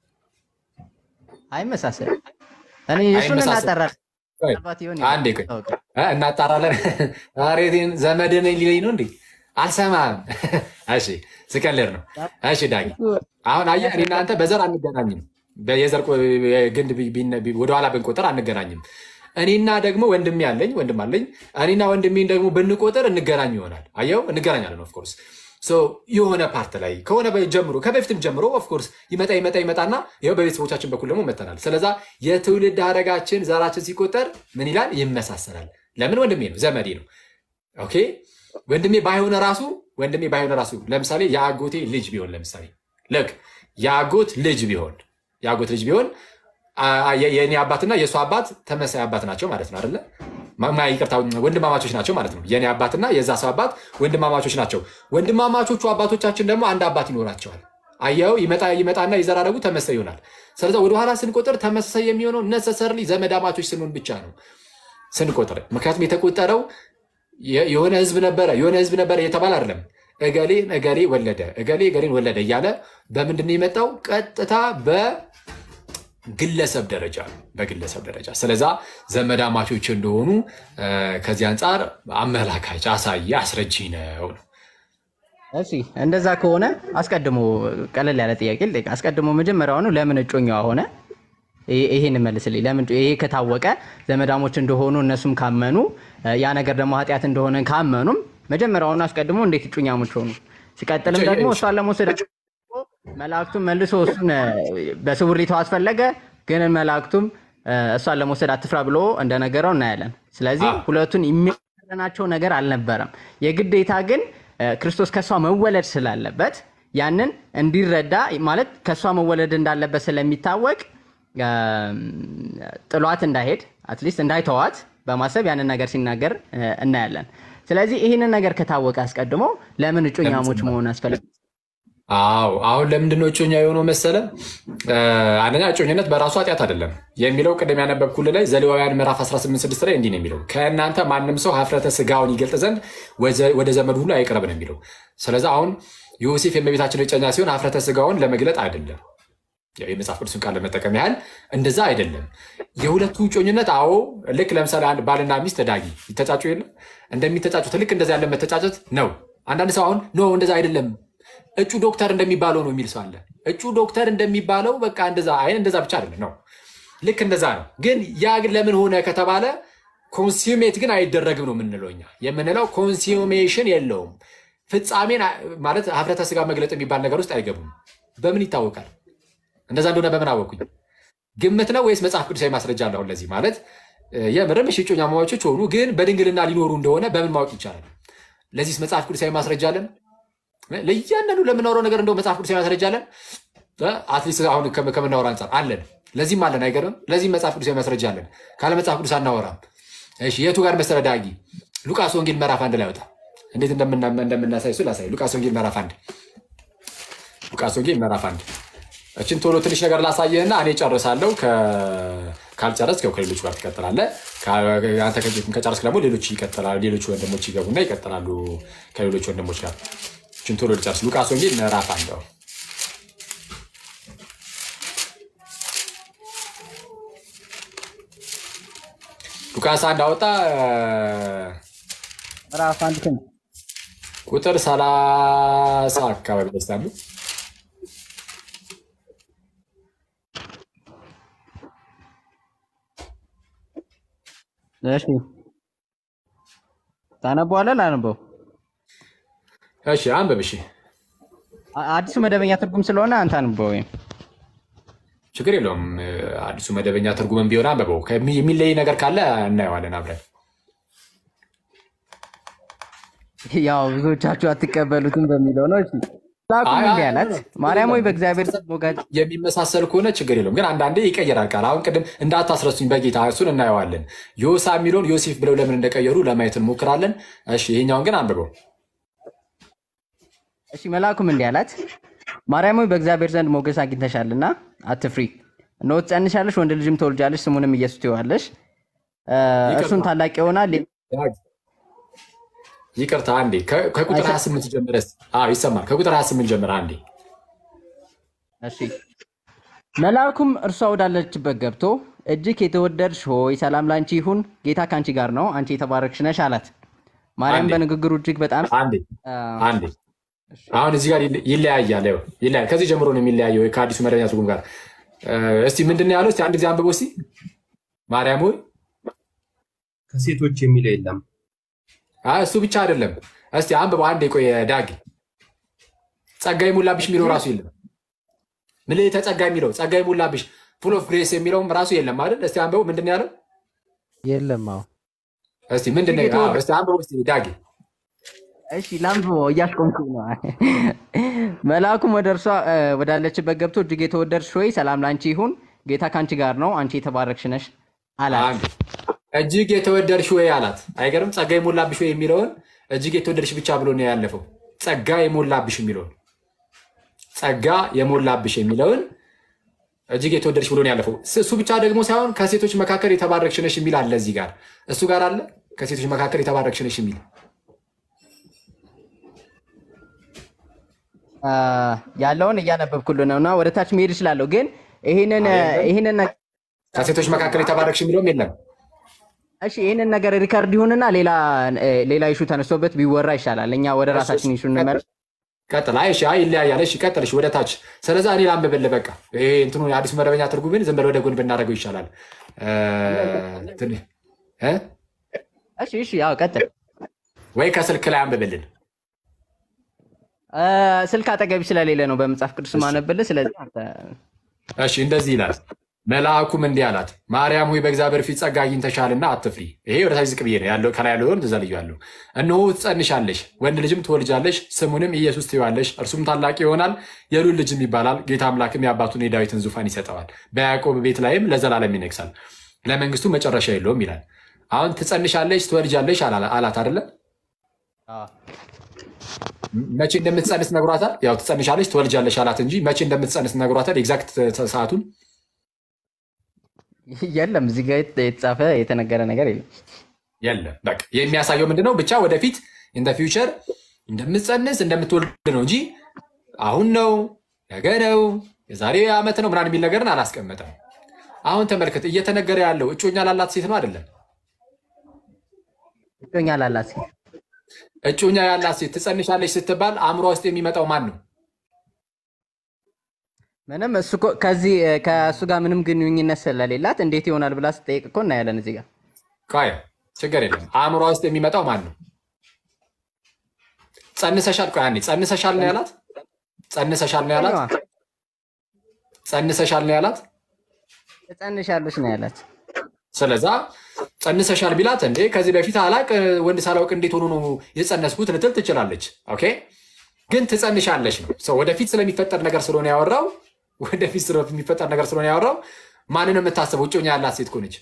አይመሳሰልም። እኔ እሱን አይመሳሰልም። እናጠራለን። ቆይ፣ ምናልባት ይሆን አንዴ ቆይ እ፣ እናጣራለን። ኧረ እኔን ዘመድ ነኝ ሊለኝ ነው እንዴ? አልሰማም። እሺ ስቀልድ ነው። እሺ ዳጊ አሁን አየህ፣ እኔ እናንተ በዘር አንገናኝም። የዘር ቆ- ግንድ ቢ- ቢነ- ቢ- ወደኋላ ብንቆጥር አንገናኝም። እኔና ደግሞ ወንድሜ አለኝ ወንድም አለኝ። እኔና ወንድሜን ደግሞ ብንቆጥር እንገናኝ ይሆናል። አየው እንገናኛለን። ኦፍኮርስ የሆነ ፓርት ላይ ከሆነ በ- ጀምሮ ከበፊትም ጀምሮ ኦፍኮርስ ይመጣ ይመጣ ይመጣና ይኸው በቤተሰቦቻችን በኩል ደግሞ መተናል። ስለዛ የትውልድ ሐረጋችን ዘራችን ሲቆጠር ምን ይላል? ይመሳሰላል። ለምን? ወንድሜ ነው፣ ዘመዴ ነው። ኦኬ ወንድሜ ባይሆነ ራሱ ወንድሜ ባይሆነ ራሱ ለምሳሌ የአጎቴ ልጅ ቢሆን ለምሳሌ ልክ የአጎት ልጅ ቢሆን የአጎት ልጅ ቢሆን አ- አ- የ- የእኔ አባትና የእሱ አባት ተመሳይ አባት ናቸው ማለት ነው አይደለ? ማ- ማ- ይቅርታ ወንድማማቾች ናቸው ማለት ነው። የእኔ አባትና የዛ ሰው አባት ወንድማማቾች ናቸው። ወንድማማቾቹ አባቶቻችን ደግሞ አንድ አባት ይኖራቸዋል። አየው ይመጣ ይመጣና የዘራረጉ ተመሳይ ይሆናል። ስለዚ ወደኋላ ስንቆጥር ተመሳሳይ የሚሆነው ነሰሰርሊ ዘመዳማቾች ስንሆን ብቻ ነው ስንቆጥር። ምክንያቱም የተቆጠረው የ- የሆነ ህዝብ ነበረ የሆነ ህዝብ ነበረ የተባለ አይደለም። እገሌ እገሌ ወለደ እገሌ እገሌን ወለደ እያለ በምንድን ነው የመጣው? ቀጥታ በግለሰብ ደረጃ ነው፣ በግለሰብ ደረጃ። ስለዛ ዘመዳማቾች እንደሆኑ እ፣ ከዚህ አንጻር አመላካች አሳይ አስረጂ ነው ነው። እሺ እንደዛ ከሆነ አስቀድሞ ቀለል ያለ ጥያቄ ልጠይቅ። አስቀድሞ መጀመሪያውኑ ለምን እጮኛዋ ሆነ? ይሄ- ይሄን መልስልኝ። ለምን ይሄ ከታወቀ ዘመዳሞች እንደሆኑ እነሱም ካመኑ እ፣ ያ ነገር ደግሞ ኃጢአት እንደሆነ ካመኑም መጀመሪያውኑ አስቀድሞ እንዴት እጮኛሞች ሆኑ? ሲቀጥልም ደግሞ እሷን ለመውሰድ መላእክቱም መልሶ እሱን እ፣ በስውር ሊተዋት ፈለገ። ግን መላእክቱም እ፣ እሷን ለመውሰድ አትፍራ ብሎ እንደነገረው እናያለን። ስለዚህ ሁለቱን የሚያደናቸው ነገር አልነበረም። የግዴታ ግን እ፣ ክርስቶስ ከእሷ መወለድ ስላለበት ያንን እንዲረዳ ማለት ከእሷ መወለድ እንዳለበት ስለሚታወቅ እም፣ ጥሏት እንዳይሄድ አትሊስት እንዳይተዋት በማሰብ ያንን ነገር ሲናገር እ፣ እናያለን። ስለዚህ ይህንን ነገር ከታወቀ አስቀድሞ ለምን እጮኛሞች መሆን አስፈለገ? አዎ አሁን ለምንድነው እጮኛ የሆነው መሰለ? እ፣ አንደኛ እጮኝነት በራሱ ኃጢአት አይደለም የሚለው ቅድም ያነበብኩልህ ላይ ዘሌዋውያን ምዕራፍ 186 ላይ እንዲህ ነው የሚለው ከእናንተ ማንም ሰው ሀፍረተ ስጋውን ይገልጥ ዘንድ ወዘ- ወደ ዘመዱ ሁሉ አይቅረብ ነው የሚለው። ስለዚህ አሁን ዮሴፍ የእመቤታችን እጮኛ ሲሆን ሀፍረተ ስጋውን ለመግለጥ አይደለም ያው የመጽሐፍ ቅዱስን ቃል ለመጠቀም ያህል እንደዛ አይደለም። የሁለቱ እጮኝነት አዎ፣ ልክ ለምሳሌ አንድ ባልና ሚስት ዳጊ ይተጫጩ የለ እንደሚተጫጩት ልክ እንደዛ ያለ መተጫጨት ነው። አንዳንድ ሰው አሁን ኖ እንደዛ አይደለም እጩ ዶክተር እንደሚባለው ነው የሚል ሰው አለ። እጩ ዶክተር እንደሚባለው በቃ እንደዛ አይ እንደዛ ብቻ አይደለም ነው፣ ልክ እንደዛ ነው። ግን ያ ግን ለምን ሆነ ከተባለ ኮንሱሜት ግን አይደረግም ነው የምንለው እኛ የምንለው ኮንሱሜሽን የለውም። ፍጻሜን አ- ማለት ሀፍረተ ስጋ መግለጥ የሚባል ነገር ውስጥ አይገቡም። በምን ይታወቃል? እንደዛ እንደሆነ በምን አወቁኝ? ግምት ነው ወይስ መጽሐፍ ቅዱሳዊ ማስረጃ አለ? አሁን ለዚህ ማለት እ፣ የምርም እሺ እጮኛማቾች ሆኑ ግን በድንግልና ሊኖሩ እንደሆነ በምን ማወቅ ይቻላል? ለዚህስ መጽሐፍ ቅዱሳዊ ማስረጃ አለን? ለእያንዳንዱ ለምናወራው ነገር እንደው መጽሐፍ ቅዱሳዊ ማስረጃ አለን? አትሊስት አሁን ከም- ከምናወራ አንጻር አለን። ለዚህም አለን አይገርምም? ለዚህም መጽሐፍ ቅዱሳዊ ማስረጃ አለን። ካለ መጽሐፍ ቅዱስ አናወራም። እሺ የቱ ጋር መሰለ ዳጊ? ሉቃስ ወንጌል ምዕራፍ አንድ ላይ ወጣ። እንዴት እንደምና- እንደምናሳይ እሱ ላሳይ። ሉቃስ ወንጌል ምዕራፍ አንድ ሉቃስ ወንጌል ምዕራፍ አንድ እችን ቶሎ ትንሽ ነገር ላሳየህና እኔ ጨርሳለሁ። ከ- ካልጨረስክ ያው ከሌሎች ጋር ትቀጥላለህ። ከ- አንተ ከ- ከጨረስክ ደግሞ ሌሎች ይቀጥላሉ። ሌሎች ወንድሞች ይገቡና ይቀጥላሉ ከሌሎች ወንድሞች ጋር። እችን ቶሎ ልጨርስ። ሉቃስ ወንጌል ምዕራፍ አንድ አዎ። ሉቃስ አንድ አወጣ ምዕራፍ አንድ ስንት? ቁጥር ሰላሳ አካባቢ ደስታሉ እሺ ታነበዋለህ? ላነበው? እሺ አንብብ። እሺ አ- አዲሱ መደበኛ ትርጉም ስለሆነ አንተ አንብበው። ወይም ችግር የለውም። አዲሱ መደበኛ ትርጉምን ቢሆን አንብበው። ከሚ- የሚለይ ነገር ካለ እናየዋለን አብረን። ያው ብዙዎቻችሁ አትቀበሉትም በሚለው ነው። እሺ ላኩም አይ፣ እንዲህ አይ፣ አላት፣ ማርያም ሆይ በእግዚአብሔር ዘንድ ሞገስ የሚመሳሰል ከሆነ ችግር የለውም፣ ግን አንዳንዴ ይቀየራል ቃል። አሁን ቅድም እንዳታስረሱኝ በጌታ እሱን እናየዋለን። ዮሳ የሚለውን ዮሴፍ ብለው ለምን እንደቀየሩ ለማየት እንሞክራለን። እሺ ይሄኛውን ግን አንብበው። እሺ መልአኩም እንዲህ አላት፣ ማርያም ሆይ በእግዚአብሔር ዘንድ ሞገስ አግኝተሻልና አትፍሪ፣ እነሆ ትጸንሻለሽ፣ ወንድ ልጅም ትወልጃለሽ፣ ስሙንም ኢየሱስ ትይዋለሽ። እ፣ እርሱም ታላቅ ይሆናል። ይቅርታ አንዴ ከ- ከቁጥር 28 ጀምረ ይሰማል። ከቁጥር 28 ጀምረ አንዴ እሺ መልአኩም እርሷ ወዳለችበት ገብቶ እጅግ የተወደድሽ ሆይ ሰላም ላንቺ ይሁን፣ ጌታ ከአንቺ ጋር ነው፣ አንቺ የተባረክሽ ነሽ አላት። ማርያም አንዴ። በንግግሩ እጅግ በጣም አንዴ አ፣ አንዴ አሁን እዚህ ጋር ይለ- ይለያያል። ይኸው ይለያያል። ከዚህ ጀምሮ ነው የሚለያየው ከአዲሱ መደበኛ ትርጉም ጋር። እ፣ እስቲ ምንድን ነው ያለው? እስቲ አንድ ጊዜ አንብበው እስቲ። ማርያም ሆይ ከሴቶች የሚለው የለም። አይ፣ እሱ ብቻ አይደለም። እስቲ አንብበው አንዴ። ቆይ ዳጊ ጸጋ የሞላብሽ የሚለው ራሱ የለም። ምልዕተ ጸጋ የሚለው ጸጋ የሞላብሽ ፉል ኦፍ ግሬስ የሚለውም ራሱ የለም አይደል? እስቲ አንብበው ምንድን ነው ያለው? የለም። አዎ እስቲ ምንድን ነው አዎ፣ እስቲ አንብበው እስቲ ዳጊ እሺ ላንብበው፣ እያሽቆምኩ ነው። መልአኩም ወደ እርሷ እ፣ ወዳለችበት ገብቶ እጅግ የተወደድሽ ሆይ ሰላም ላንቺ ይሁን፣ ጌታ ከአንቺ ጋር ነው፣ አንቺ የተባረክሽ ነሽ አላት። አንድ እጅግ የተወደድሽ ወይ አላት። አይገርም? ጸጋ የሞላብሽ ወይ የሚለውን እጅግ የተወደድሽ ብቻ ብሎ ነው ያለፈው። ጸጋ የሞላብሽ የሚለውን ጸጋ የሞላብሽ የሚለውን እጅግ የተወደድሽ ብሎ ነው ያለፈው። ስ- እሱ ብቻ ደግሞ ሳይሆን ከሴቶች መካከል የተባረክሽ ነሽ የሚል አለ እዚህ ጋር እሱ ጋር አለ። ከሴቶች መካከል የተባረክሽ ነሽ የሚል አ፣ ያለውን እያነበብኩልህ ነው እና ወደ ታች መሄድ እችላለሁ፣ ግን ይህንን ይህንን ነገር ከሴቶች መካከል የተባረክሽ የሚለውም የለም። እሺ ይህንን ነገር ሪከርድ ይሁንና ሌላ እ፣ ሌላ ኢሹ ተነስቶበት ቢወራ ይሻላል። እኛ ወደ ራሳችን ኢሹ እንመለስ። ቀጥል። አይ እሺ፣ አይ ይለያያል። እሺ ቀጥል። እሺ ወደ ታች። ስለዛ እኔ ላንብብልህ። በቃ ይሄ እንትኑ የአዲሱ መደበኛ ትርጉምን ዝም ብለህ ወደ ጎን ብናደርገው ይሻላል። እ፣ እንትን እ? እሺ እሺ፣ ያው ቀጥል። ወይ ከስልክ ላይ አንብብልን። እ፣ ስልክ አጠገቢ ስለሌለ ነው በመጽሐፍ ቅዱስ ማነብልህ። ስለዚህ አንተ እሺ እንደዚህ ይላል። መልአኩም እንዲህ አላት፣ ማርያም ሆይ በእግዚአብሔር ፊት ጸጋ አግኝተሻልና አትፍሪ። ይሄ ወደ ታች ዝቅ ብዬ ነው ያለው፣ ከላይ ያለውን ተዘልያለሁ። እነሆ ትጸንሻለሽ፣ ወንድ ልጅም ትወልጃለሽ፣ ስሙንም ኢየሱስ ትይዋለሽ። እርሱም ታላቅ ይሆናል፣ የልዑል ልጅም ይባላል። ጌታ አምላክም የአባቱን የዳዊትን ዙፋን ይሰጠዋል፣ በያዕቆብ ቤት ላይም ለዘላለም ይነግሳል፣ ለመንግስቱ መጨረሻ የለውም ይላል። አሁን ትጸንሻለሽ፣ ትወልጃለሽ አላ- አላት አይደለ? መቼ እንደምትጸንስ ነግሯታል። ያው ትጸንሻለሽ፣ ትወልጃለሽ አላት እንጂ መቼ እንደምትጸንስ ነግሯታል። ኤግዛክት ሰዓቱን የለም እዚህ ጋር የት- የተጻፈ የተነገረ ነገር የለም። የለም። በቃ የሚያሳየው ምንድነው? ብቻ ወደፊት ኢን ፊውቸር እንደምትጸንስ እንደምትወልድ ነው እንጂ አሁን ነው ነገ ነው የዛሬ ዓመት ነው ምናምን የሚል ነገርን አላስቀመጠም። አሁን ተመልከት፣ እየተነገረ ያለው እጮኛ ላላት ሴት ነው አይደለም? እጮኛ ላላት ሴት እጮኛ ያላት ሴት ትጸንሻለች ስትባል አእምሯ ውስጥ የሚመጣው ማን ነው? ምንም እሱ እኮ ከዚህ እ፣ ከእሱ ጋር ምንም ግንኙነት ስለሌላት እንዴት ይሆናል ብላ ስጠይቅ እኮ እናያለን እዚህ ጋር ቆይ ችግር የለም። አእምሯ ውስጥ የሚመጣው ማን ነው? ጸንሰሻል። ቆይ አንዴ ጸንሰሻል ነው ያላት? ጸንሰሻል ነው ያላት? ጸንሰሻል ነው ያላት? ትጸንሻለሽ ነው ያላት። ስለዛ ጸንሰሻል ቢላት እንዴ ከዚህ በፊት አላቅ ወንድ ሳላውቅ እንዴት ሆኖ ነው የጸነስኩት ልትል ትችላለች። ኦኬ ግን ትጸንሻለሽ ነው ሰው ወደፊት ስለሚፈጠር ነገር ስለሆነ ያወራው ወደፊት ስለሚፈጠር ነገር ስለሆነ ያወራው ማንን ነው የምታስበው? እጮኛ ያላት ሴት ከሆነች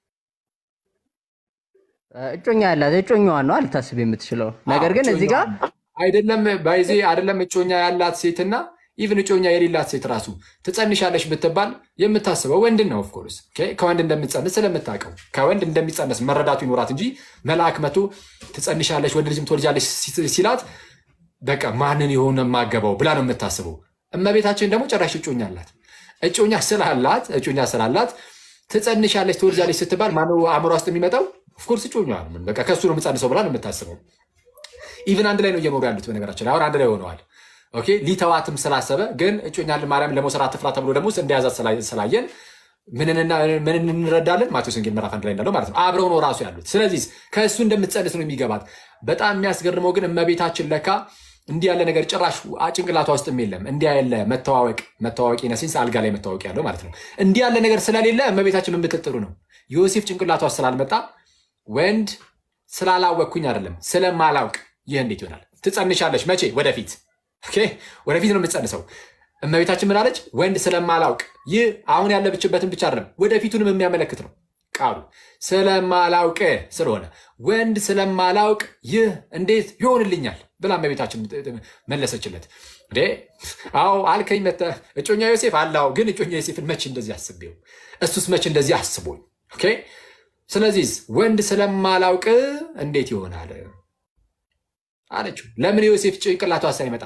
እጮኛ ያላት እጮኛዋን ነው ልታስብ የምትችለው። ነገር ግን እዚህ ጋር አይደለም ባይዜ አይደለም እጮኛ ያላት ሴትና ኢቭን እጮኛ የሌላት ሴት ራሱ ትጸንሻለሽ ብትባል የምታስበው ወንድን ነው። ኦፍኮርስ ከወንድ እንደምትጸንስ ስለምታውቀው ከወንድ እንደሚጸነስ መረዳቱ ይኖራት እንጂ መልአክ መቶ ትጸንሻለሽ ወንድ ልጅም ትወልጃለሽ ሲላት በቃ ማንን የሆነ የማገባው ብላ ነው የምታስበው። እመቤታችን ደግሞ ጭራሽ እጮኛ አላት። እጮኛ ስላላት እጮኛ ስላላት ትጸንሻለች ትወልጃለች ስትባል ማነው አእምሯ ውስጥ የሚመጣው? ኦፍኮርስ እጮኛ ነው። በቃ ከሱ ነው የምጸንሰው ብላ ነው የምታስበው። ኢቭን አንድ ላይ ነው እየኖሩ ያሉት። በነገራችን ላይ አሁን አንድ ላይ ሆነዋል። ኦኬ ሊተዋትም ስላሰበ ግን እጮኛ ማርያም ለመውሰድ አትፍራ ተብሎ ደግሞ እንደያዛት ስላየን ምን እንረዳለን? ማቴዎስ ወንጌል ምዕራፍ አንድ ላይ እንዳለው ማለት ነው። አብረው ነው ራሱ ያሉት። ስለዚህ ከእሱ እንደምትጸንስ ነው የሚገባት። በጣም የሚያስገርመው ግን እመቤታችን ለካ እንዲህ ያለ ነገር ጭራሽ ጭንቅላቷ ውስጥም የለም። እንዲህ ያለ መተዋወቅ መተዋወቅ ነሲንስ አልጋ ላይ መተዋወቅ ያለው ማለት ነው። እንዲህ ያለ ነገር ስለሌለ እመቤታችን የምትጥሩ ነው። ዮሴፍ ጭንቅላቷ ውስጥ ስላልመጣ ወንድ ስላላወቅኩኝ አይደለም ስለማላውቅ ይህ እንዴት ይሆናል? ትጸንሻለሽ መቼ? ወደፊት ኦኬ፣ ወደፊት ነው የምትጸንሰው። እመቤታችን ምን አለች? ወንድ ስለማላውቅ። ይህ አሁን ያለብችበትን ብቻ አይደለም ወደፊቱንም የሚያመለክት ነው ቃሉ። ስለማላውቅ ስለሆነ ወንድ ስለማላውቅ ይህ እንዴት ይሆንልኛል ብላ እመቤታችን መለሰችለት። እንዴ አዎ አልከኝ መተህ እጮኛ ዮሴፍ አላው፣ ግን እጮኛ ዮሴፍን መቼ እንደዚህ አስቤው፣ እሱስ መቼ እንደዚህ አስቦኝ። ኦኬ ስለዚህ ወንድ ስለማላውቅ እንዴት ይሆናል አለችው። ለምን ዮሴፍ ጭንቅላቷ ሳይመጣ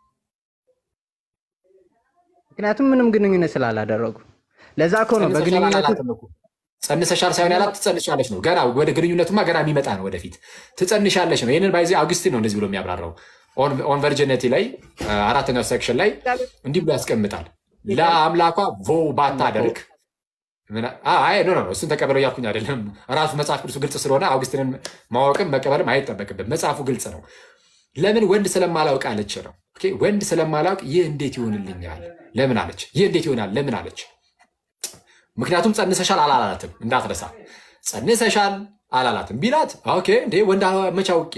ምክንያቱም ምንም ግንኙነት ስላላደረጉ ለዛ እኮ ነው በግንኙነቱ ጸንሰሻል ሳይሆን ያላት ትጸንሻለች ነው። ገና ወደ ግንኙነቱማ ገና የሚመጣ ነው ወደፊት ትጸንሻለች ነው። ይህንን ባይዜ አውግስቲን ነው እንደዚህ ብሎ የሚያብራራው ኦን ቨርጂኒቲ ላይ አራተኛው ሴክሽን ላይ እንዲህ ብሎ ያስቀምጣል። ለአምላኳ ቮ ባታደርግ ኖ እሱን ተቀበለው እያልኩኝ አይደለም። ራሱ መጽሐፍ ቅዱሱ ግልጽ ስለሆነ አውግስቲንን ማወቅም መቀበልም አይጠበቅብን። መጽሐፉ ግልጽ ነው። ለምን ወንድ ስለማላውቅ አለች ነው። ወንድ ስለማላውቅ ይህ እንዴት ይሆንልኛል? ለምን አለች? ይህ እንዴት ይሆናል? ለምን አለች? ምክንያቱም ጸንሰሻል አላላትም፣ እንዳትረሳ። ጸንሰሻል አላላትም ቢላት ኦኬ እንዴ ወንድ መቼ አውቄ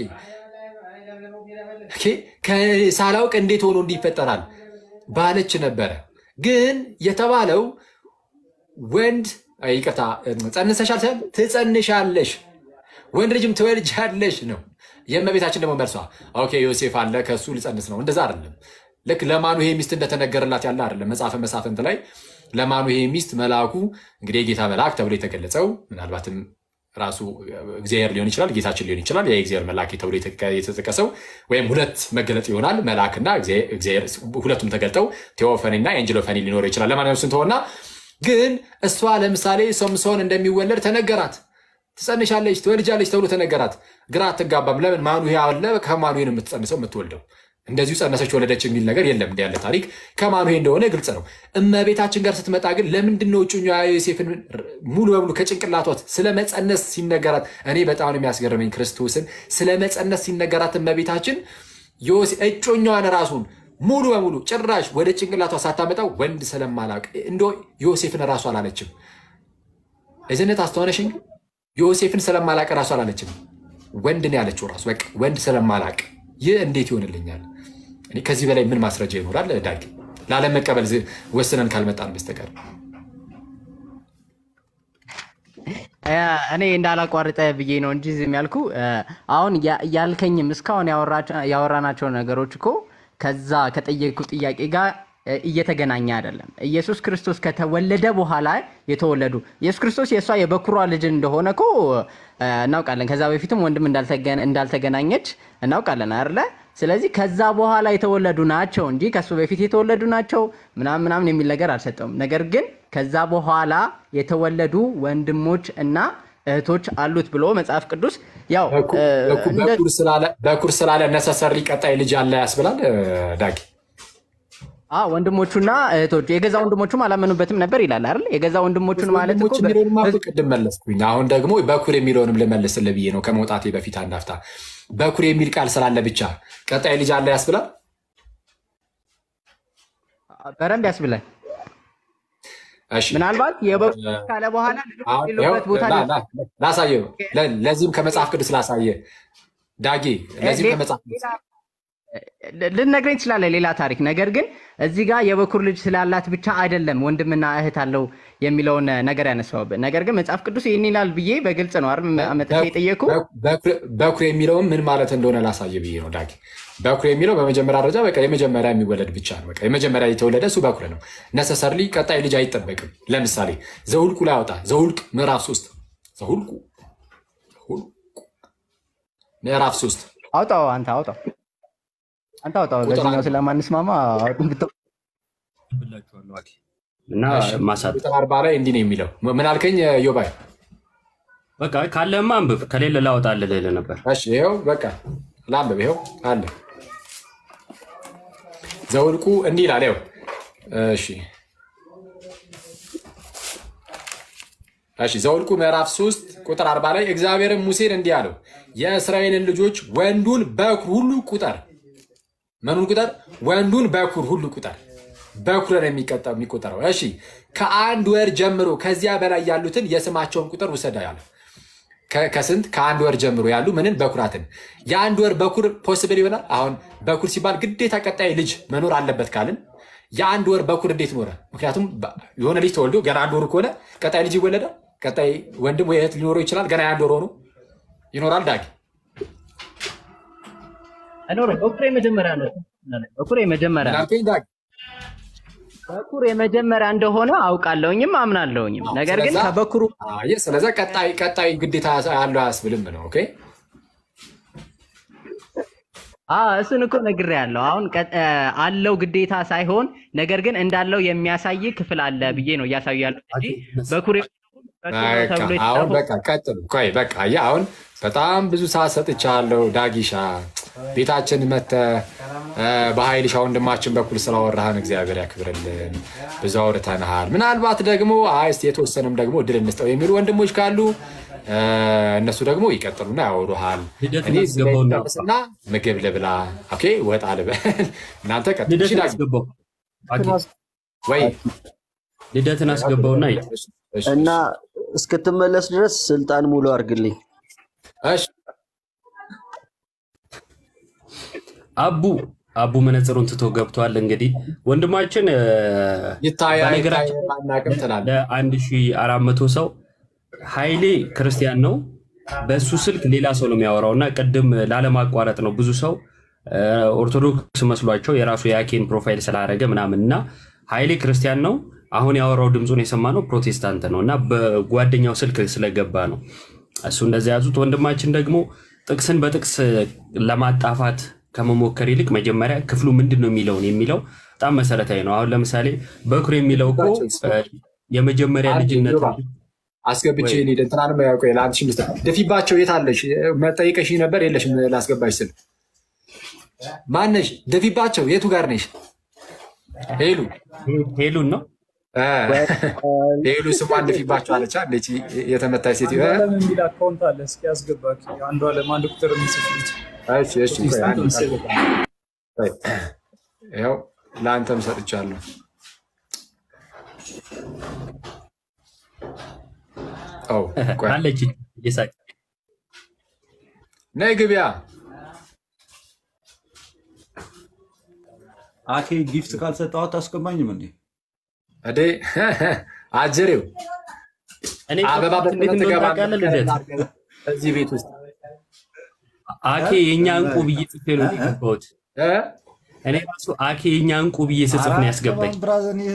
ሳላውቅ እንዴት ሆኖ እንዲፈጠራል ባለች ነበረ። ግን የተባለው ወንድ ይቅርታ፣ ጸንሰሻል ሳይሆን ትጸንሻለሽ፣ ወንድ ልጅም ትወልጃለሽ ነው። የእመቤታችን ደግሞ መልሷ ኦኬ ዮሴፍ አለ ከእሱ ልጸንስ ነው። እንደዛ አይደለም። ልክ ለማኑሄ ሚስት እንደተነገረላት ያለ አይደለም። መጽሐፈ መሳፍንት ላይ ለማኑሄ ሚስት መልአኩ እንግዲህ የጌታ መልአክ ተብሎ የተገለጸው ምናልባትም ራሱ እግዚአብሔር ሊሆን ይችላል፣ ጌታችን ሊሆን ይችላል። የእግዚአብሔር መልአክ ተብሎ የተጠቀሰው ወይም ሁለት መገለጥ ይሆናል። መልአክና እግዚአብሔር ሁለቱም ተገልጠው ቴዎፈኒና ኤንጅሎፈኒ ሊኖረው ይችላል። ለማንኛውም ስንተሆና ግን እሷ ለምሳሌ ሶምሶን እንደሚወለድ ተነገራት። ትጸንሻለች፣ ትወልጃለች ተብሎ ተነገራት። ግራ አትጋባም። ለምን ማኑሄ አለ፣ ከማኑሄ ነው የምትጸንሰው የምትወልደው እንደዚሁ ጸነሰች ወለደች የሚል ነገር የለም። እንዲ ያለ ታሪክ ከማኑሄ እንደሆነ ግልጽ ነው። እመቤታችን ጋር ስትመጣ ግን ለምንድን ነው እጩኛ ዮሴፍን ሙሉ በሙሉ ከጭንቅላቷት ስለ መጸነስ ሲነገራት፣ እኔ በጣም ነው የሚያስገርመኝ ክርስቶስን ስለ መጸነስ ሲነገራት እመቤታችን እጮኛዋን ራሱን ሙሉ በሙሉ ጭራሽ ወደ ጭንቅላቷ ሳታመጣው ወንድ ስለማላቅ እንደ ዮሴፍን ራሱ አላለችም። እዝነት አስተዋነሽኝ ዮሴፍን ስለማላቅ ራሱ አላለችም። ወንድ ነው ያለችው ራሱ በቃ ወንድ ስለማላቅ ይህ እንዴት ይሆንልኛል? እኔ ከዚህ በላይ ምን ማስረጃ ይኖራል? ዳግ ላለመቀበል ወስነን ካልመጣን በስተቀር እኔ እንዳላቋርጠ ብዬ ነው እንጂ ዝም ያልኩ። አሁን ያልከኝም እስካሁን ያወራናቸው ነገሮች እኮ ከዛ ከጠየቁ ጥያቄ ጋር እየተገናኘ አይደለም። ኢየሱስ ክርስቶስ ከተወለደ በኋላ የተወለዱ ኢየሱስ ክርስቶስ የእሷ የበኩሯ ልጅ እንደሆነ እኮ እናውቃለን። ከዛ በፊትም ወንድም እንዳልተገናኘች እናውቃለን አይደለ? ስለዚህ ከዛ በኋላ የተወለዱ ናቸው እንጂ ከሱ በፊት የተወለዱ ናቸው ምናምን ምናምን የሚል ነገር አልሰጠውም። ነገር ግን ከዛ በኋላ የተወለዱ ወንድሞች እና እህቶች አሉት ብሎ መጽሐፍ ቅዱስ ያው በኩር ስላለ ነሰሰሪ ቀጣይ ልጅ አለ ያስብላል ዳጊ ወንድሞቹና እህቶቹ የገዛ ወንድሞቹም አላመኑበትም ነበር ይላል አይደል? የገዛ ወንድሞቹን ማለት እኮ የሚለውንም ቅድም መለስኩኝ። አሁን ደግሞ በኩር የሚለውንም ልመልስልህ ብዬ ነው ከመውጣቴ በፊት አንድ አፍታ። በኩር የሚል ቃል ስላለ ብቻ ቀጣይ ልጅ አለ ያስብላል? በደንብ ያስብላል። እሺ ምናልባት የበኩር ልጅ ካለ በኋላ ልጆች አሁን ይኸው የሌሉበት ቦታ ላ- ላ- ላሳየው ለ- ለዚህም ከመጽሐፍ ቅዱስ ላሳየ ዳጌ ለዚህም ከመጽሐፍ ቅዱስ ልነግረኝ ትችላለህ፣ ሌላ ታሪክ። ነገር ግን እዚህ ጋር የበኩር ልጅ ስላላት ብቻ አይደለም ወንድምና እህት አለው የሚለውን ነገር ያነሳውብህ። ነገር ግን መጽሐፍ ቅዱስ ይህን ይላል ብዬ በግልጽ ነው አይደል መጥቼ የጠየኩ። በኩር- በኩር የሚለውም ምን ማለት እንደሆነ ላሳየ ብዬ ነው ዳጌ። በኩር የሚለው በመጀመሪያ ደረጃ በቃ የመጀመሪያ የሚወለድ ብቻ ነው። በቃ የመጀመሪያ የተወለደ እሱ በኩር ነው። ነሰሰርሊ ቀጣይ ልጅ አይጠበቅም። ለምሳሌ ዘውልቁ ላይ አውጣ። ዘውልቅ ምዕራፍ ሶስት ዘውልቁ ዘውልቁ ምዕራፍ ሶስት አውጣው፣ አንተ አውጣው፣ አንተ አውጣው። ቁጥር በዚህኛው አንድ። ስለማንስማማ አውጡን ብትው እና እሺ፣ ማሳት ቁጥር አርባ ላይ እንዲህ ነው የሚለው። ምን አልከኝ ዮባይ? በቃ ካለህማ አንብብ፣ ከሌለ ላወጣልህ ልልህ ነበር። እሺ ይኸው በቃ ላንብብ። ይኸው አለ ዘውልቁ እንዲህ ይላል። ይኸው እሺ እሺ ዘውልቁ ምዕራፍ 3 ቁጥር 40 ላይ እግዚአብሔርም ሙሴን እንዲህ አለው፣ የእስራኤልን ልጆች ወንዱን በኩር ሁሉ ቁጠር። ምኑን ቁጠር? ወንዱን በኩር ሁሉ ቁጠር። በኩር ነው የሚቀጠው የሚቆጠረው። እሺ ከአንድ ወር ጀምሮ ከዚያ በላይ ያሉትን የስማቸውን ቁጥር ውሰዳ ያለ ከ- ከስንት ከአንድ ወር ጀምሮ ያሉ ምንን በኩራትን የአንድ ወር በኩር ፖስብል ይሆናል። አሁን በኩር ሲባል ግዴታ ቀጣይ ልጅ መኖር አለበት ካልን የአንድ ወር በኩር እንዴት ኖረ? ምክንያቱም በ- የሆነ ልጅ ተወልዶ ገና አንድ ወሩ ከሆነ ቀጣይ ልጅ ይወለዳል። ቀጣይ ወንድም ወይ እህት ሊኖረው ይችላል። ገና የአንድ ወር ሆኖ ይኖራል። ዳጊ አይኖርም። በኩር የመጀመሪያ ነው። በኩር የመጀመሪያ ነው። ምናልከኝ ዳጊ በኩር የመጀመሪያ እንደሆነ አውቃለሁኝም አምናለሁኝም። ነገር ግን ስለዛ- ከበኩሩ አየህ፣ ስለዛ ቀጣይ ቀጣይ ግዴታ ያለው አያስብልም ነው። ኦኬ አዎ እሱን እኮ ነግሬያለሁ። አሁን ቀ- እ፣ አለው ግዴታ ሳይሆን ነገር ግን እንዳለው የሚያሳይ ክፍል አለ ብዬ ነው እያሳዩ ያሉት እንጂ በኩር በኩር ነው በቃ ተብሎ አሁን የተጻፈው በቃ ቀጥሉ። ቆይ በቃ አየህ፣ አሁን በጣም ብዙ ሰዓት ሰጥቻለሁ። ዳጊሻ ቤታችን መተህ እ፣ በኃይልሻ ወንድማችን በኩል ስላወራህን እግዚአብሔር ያክብርልን። ብዙ አውርተንሃል። ምናልባት ደግሞ አይ እስኪ የተወሰነም ደግሞ እድል እንስጠው የሚሉ ወንድሞች ካሉ እ፣ እነሱ ደግሞ ይቀጥሉና ያወሩሃል። ልደትን እኔ እዚህ ላይ አስገባውና ልጨርስና ምግብ ልብላ፣ ኦኬ ወጣ ልበል። እናንተ ቀጥሉ። እሺ ልደትን ዳጊ አስገባው አኪ፣ ወይ ልደትን አስገባውና ሂድ። እሺ፣ እና እስክትመለስ ድረስ ስልጣን ሙሉ አድርግልኝ። እሺ አቡ አቡ መነጽሩን ትቶ ገብቷል። እንግዲህ ወንድማችን እ፣ ይታያ በነገራችን ይታያ አናውቅም ትላለህ። ለአንድ ሺህ አራት መቶ ሰው ኃይሌ ክርስቲያን ነው። በእሱ ስልክ ሌላ ሰው ነው የሚያወራው እና ቅድም ላለማቋረጥ ነው ብዙ ሰው እ፣ ኦርቶዶክስ መስሏቸው የራሱ የአኬን ፕሮፋይል ስላደረገ ምናምን እና ኃይሌ ክርስቲያን ነው። አሁን ያወራው ድምፁን የሰማነው ፕሮቴስታንት ነው እና በጓደኛው ስልክ ስለገባ ነው እሱ እንደዚያ ያዙት። ወንድማችን ደግሞ ጥቅስን በጥቅስ ለማጣፋት ከመሞከር ይልቅ መጀመሪያ ክፍሉ ምንድን ነው የሚለውን የሚለው በጣም መሰረታዊ ነው። አሁን ለምሳሌ በኩር የሚለው እኮ እ፣ የመጀመሪያ አንዴ ልጅነት ዮባ አስገብቼ ሊድ እንትናንም ያውቀ ለአንድ ሺህ ምስት ደፊባቸው የት አለሽ? መጠይቀሽ ነበር የለሽም? ላስገባሽ ስል ማነሽ? ደፊባቸው የቱ ጋር ነሽ? ሄሉ ሄሉን ነው እ፣ ሄሉ ስሟን ደፊባቸው አለች። አንዴች የተመታች ሴት አንዷለም የሚል አካውንት አለ። እስኪ አስገባ። አንዷለም አንድ ቁጥር የሚጽፍ ልጅ እሺ፣ እሺ፣ ቆይ አንዴ ቆይ። ያው ለአንተም ሰጥቻለሁ። ኦ ቆይ አለች እየሳቅ ነይ ግቢያ አኬ ጊፍት ካልሰጠው አታስገባኝም እንዴ? እዴ አጀሬው እኔ አበባ እንዴት እንደሆነ በትገባ ታውቃለህ? ልደት እዚህ ቤት ውስጥ አኬ የእኛ እንቁ ብዬ ጽፌ ነው የገባሁት። እ? እኔ ራሱ አኬ የእኛ እንቁ ብዬ ስጽፍ ነው ያስገባኝ። ብራዘር እኔ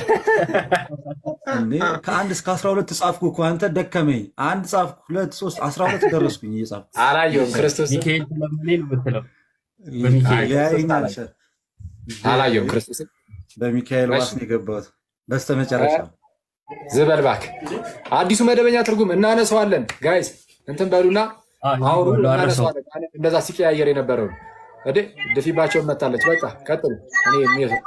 እንዴ ከአንድ እስከ አስራ ሁለት ጻፍኩ እኮ አንተ ደከመኝ። አንድ ጻፍኩ፣ ሁለት፣ ሶስት፣ አስራ ሁለት ደረስኩኝ እየጻፍኩ አላየሁም። ክርስቶስ ሚካኤል ስለምኔ ነው የምትለው። በሚካኤል ሊያየኝ አልቻ አላየሁም። ክርስቶስ በሚካኤል ዋስ ነው የገባሁት በስተመጨረሻ ዝበል እባክህ። አዲሱ መደበኛ ትርጉም እናነሳዋለን። ጋይስ እንትን በሉና አውሩ፣ እናነሳዋለን። እንደዛ ሲቀያየር የነበረውን እዴ ድፊባቸውን መታለች። በቃ ቀጥሉ። እኔ የሚሄድ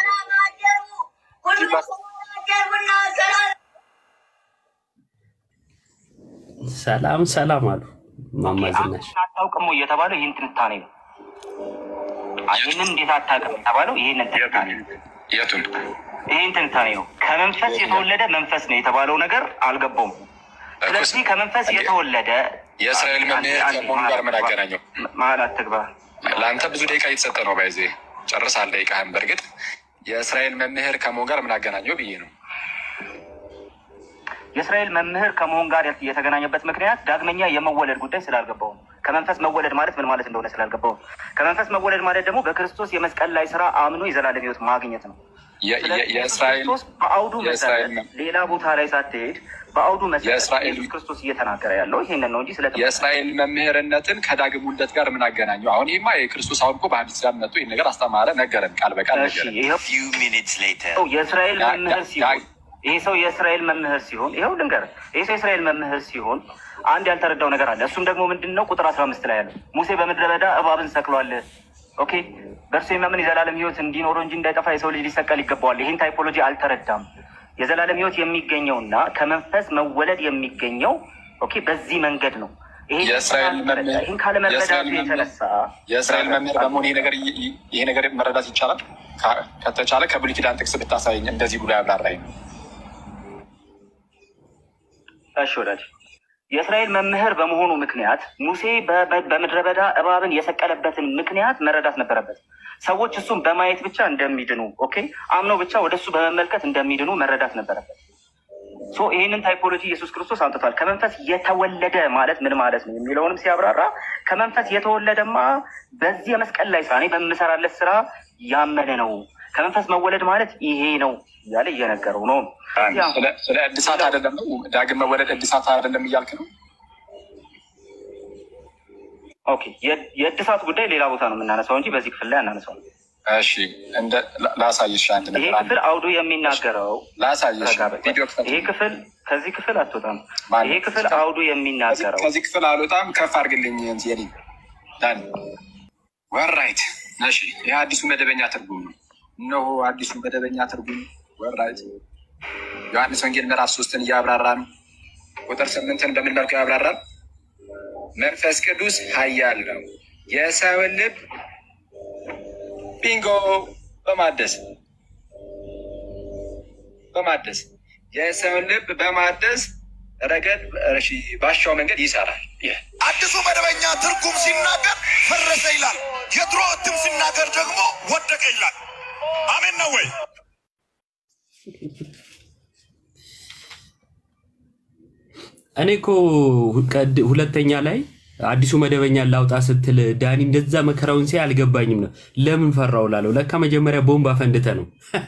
ሰላም ሰላም አሉ ማማ ዝናሽ። አታውቅም ወይ የተባለው ይህን ትንታኔ ነው። ይህንን እንዴት አታውቅም የተባለው ይህንን ትንታኔ ነው። የቱን ይህን ትንታኔ ነው። ከመንፈስ የተወለደ መንፈስ ነው የተባለው ነገር አልገባውም። ስለዚህ ከመንፈስ የተወለደ የእስራኤል መምህር ከመሆኑ ጋር ምን አገናኘው? መሀል አትግባ። ለአንተ ብዙ ደቂቃ እየተሰጠ ነው። ባይዜ ጨርሳል ደቂቃህን። በእርግጥ የእስራኤል መምህር ከመሆን ጋር ምን አገናኘው ብዬ ነው። የእስራኤል መምህር ከመሆን ጋር የተገናኘበት ምክንያት ዳግመኛ የመወለድ ጉዳይ ስላልገባው ነው። ከመንፈስ መወለድ ማለት ምን ማለት እንደሆነ ስላልገባው ነው። ከመንፈስ መወለድ ማለት ደግሞ በክርስቶስ የመስቀል ላይ ስራ አምኖ የዘላለም ሕይወት ማግኘት ነው። የ- የ- የእስራኤል ክርስቶስ በአውዱ የእስራኤል መሰረት ሌላ ቦታ ላይ ሳትሄድ በአውዱ መሰረት የእስራኤል- ኢየሱስ ክርስቶስ እየተናገረ ያለው ይሄንን ነው እንጂ ስለ የእስራኤል መምህርነትን ከዳግም ውልደት ጋር ምን አገናኘው? አሁን ይህማ የክርስቶስ አሁን እኮ በአዲስ ኪዳን መጥቶ ይህን ነገር አስተማረ፣ ነገረን፣ ቃል በቃል ነገረን። ሰው የእስራኤል ያ- መምህር ያ- ሲሆን ይሄ ሰው የእስራኤል መምህር ሲሆን ይኸው ልንገርህ፣ ይሄ ሰው የእስራኤል መምህር ሲሆን አንድ ያልተረዳው ነገር አለ። እሱም ደግሞ ምንድን ነው? ቁጥር አስራ አምስት ላይ ያለ ሙሴ በምድረ በዳ እባብን ሰቅሏል። ኦኬ በእርሱ የሚያምን የዘላለም ሕይወት እንዲኖረው እንጂ እንዳይጠፋ የሰው ልጅ ሊሰቀል ይገባዋል። ይህን ታይፖሎጂ አልተረዳም። የዘላለም ሕይወት የሚገኘውና ከመንፈስ መወለድ የሚገኘው ኦኬ በዚህ መንገድ ነው። ይሄን የእስራኤል መምህር ይህን ካለመረዳቱ የእስራኤል መምህር- የተነሳ የእስራኤል መምህር በመሆን ይሄ ነገር ይሄ ነገር መረዳት ይቻላል። ካ- ከተቻለ ከብሉይ ኪዳን ጥቅስ ብታሳየኝ እንደዚህ ብሎ ያብራራኝ ነው። እሺ ወዳጅ የእስራኤል መምህር በመሆኑ ምክንያት ሙሴ በ- በ- በምድረ በዳ እባብን የሰቀለበትን ምክንያት መረዳት ነበረበት። ሰዎች እሱን በማየት ብቻ እንደሚድኑ ኦኬ፣ አምነው ብቻ ወደ እሱ በመመልከት እንደሚድኑ መረዳት ነበረበት። ሶ ይህንን ታይፖሎጂ ኢየሱስ ክርስቶስ አምጥቷል። ከመንፈስ የተወለደ ማለት ምን ማለት ነው የሚለውንም ሲያብራራ ከመንፈስ የተወለደማ በዚህ የመስቀል ላይ ስራ እኔ በምሰራለት ስራ ያመነ ነው። ከመንፈስ መወለድ ማለት ይሄ ነው እያለ እየነገረው ነው። ስለ- ስለ እድሳት አይደለም ነው ዳግም መወለድ እድሳት አይደለም እያልክ ነው። ኦኬ የ- የእድሳት ጉዳይ ሌላ ቦታ ነው የምናነሳው እንጂ በዚህ ክፍል ላይ አናነሳው። እሺ እንደ ላ- ላሳይሽ አንድ ይሄ ነገር አንድ ክፍል አውዱ የሚናገረው ላሳይሽ ረጋ በል። ቪዲዮ ይሄ ክፍል ከዚህ ክፍል አትወጣም። ማን? ይሄ ክፍል አውዱ የሚናገረው ከዚህ ክፍል አልወጣም። ከፍ አድርግልኝ ዜኒ ዳን ወራይት። እሺ ይህ አዲሱ መደበኛ ትርጉም ነው። እነሆ አዲሱ መደበኛ ትርጉም ወራይት። ዮሐንስ ወንጌል ምዕራፍ ሶስትን እያብራራ ነው። ቁጥር ስምንትን በምን መልኩ ያብራራል? መንፈስ ቅዱስ ኃያል ነው የሰውን ልብ ቢንጎ በማደስ በማደስ የሰውን ልብ በማደስ ረገድ እሺ፣ ባሻው መንገድ ይሰራል። ይህ አዲሱ መደበኛ ትርጉም ሲናገር ፈረሰ ይላል። የድሮ እትም ሲናገር ደግሞ ወደቀ ይላል። አሜን ነው ወይ? እኔ እኮ ቀድ- ሁለተኛ ላይ አዲሱ መደበኛ ላውጣ ስትል ዳኒ እንደዛ መከራውን ሲያይ አልገባኝም ነው። ለምን ፈራው ላለው ለካ መጀመሪያ ቦምብ አፈንድተ ነው።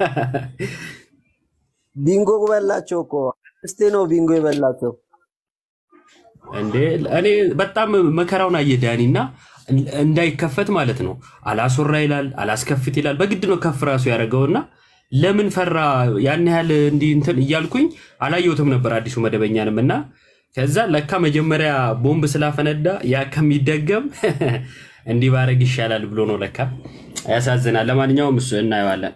ቢንጎ በላቸው እኮ እስቴ ነው ቢንጎ የበላቸው። እንዴ እኔ በጣም መከራውን አየ ዳኒ እና እንዳይከፈት ማለት ነው። አላስወራ ይላል፣ አላስከፍት ይላል። በግድ ነው ከፍ ራሱ ያደረገውና ለምን ፈራ ያን ያህል እንዲህ እንትን እያልኩኝ አላየሁትም ነበር አዲሱ መደበኛንም እና ከዛ ለካ መጀመሪያ ቦምብ ስላፈነዳ ያ ከሚደገም እንዲህ ባረግ ይሻላል ብሎ ነው ለካ። ያሳዝናል። ለማንኛውም እሱ እናየዋለን።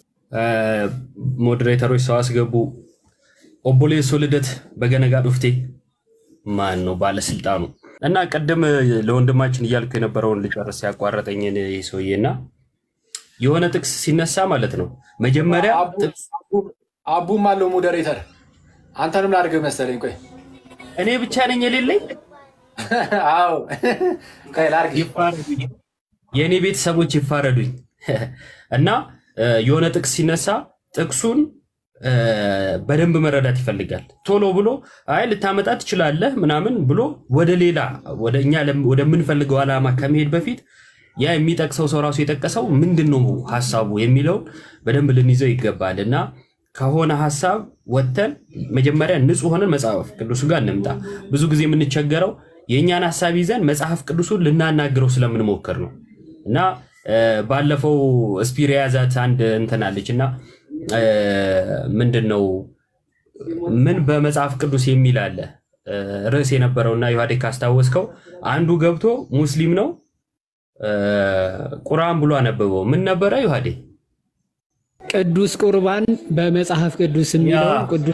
ሞዴሬተሮች ሰው አስገቡ። ኦቦሌሶ ልደት በገነጋ ዱፍቴ ማን ነው ባለስልጣኑ? እና ቅድም ለወንድማችን እያልኩ የነበረውን ልጨርስ ያቋረጠኝ ይህ ሰውዬ እና የሆነ ጥቅስ ሲነሳ ማለት ነው መጀመሪያ አቡም አለው ሞዴሬተር። አንተንም ላድርግ መሰለኝ። ቆይ እኔ ብቻ ነኝ የሌለኝ? አዎ ቆይ ላድርግ። ይፋረዱኝ፣ የእኔ ቤተሰቦች ይፋረዱኝ። እና እ፣ የሆነ ጥቅስ ሲነሳ ጥቅሱን እ፣ በደንብ መረዳት ይፈልጋል። ቶሎ ብሎ አይ ልታመጣ ትችላለህ ምናምን ብሎ ወደ ሌላ ወደ እኛ ለም- ወደምንፈልገው ዓላማ ከመሄድ በፊት ያ የሚጠቅሰው ሰው ራሱ የጠቀሰው ምንድን ነው ሀሳቡ የሚለውን በደንብ ልንይዘው ይገባል እና ከሆነ ሀሳብ ወጥተን መጀመሪያ ንጹህ ሆነን መጽሐፍ ቅዱሱ ጋር እንምጣ። ብዙ ጊዜ የምንቸገረው የእኛን ሀሳብ ይዘን መጽሐፍ ቅዱሱን ልናናግረው ስለምንሞክር ነው እና እ፣ ባለፈው ስፒር የያዛት አንድ እንትን አለች እና እ፣ ምንድን ነው ምን በመጽሐፍ ቅዱስ የሚል አለ እ፣ ርዕስ የነበረውና ዮሐዴ ካስታወስከው አንዱ ገብቶ ሙስሊም ነው እ፣ ቁርአን ብሎ አነበበው። ምን ነበረ ዮሐዴ? ቅዱስ ቁርባን በመጽሐፍ ቅዱስ የሚለውን ቅዱስ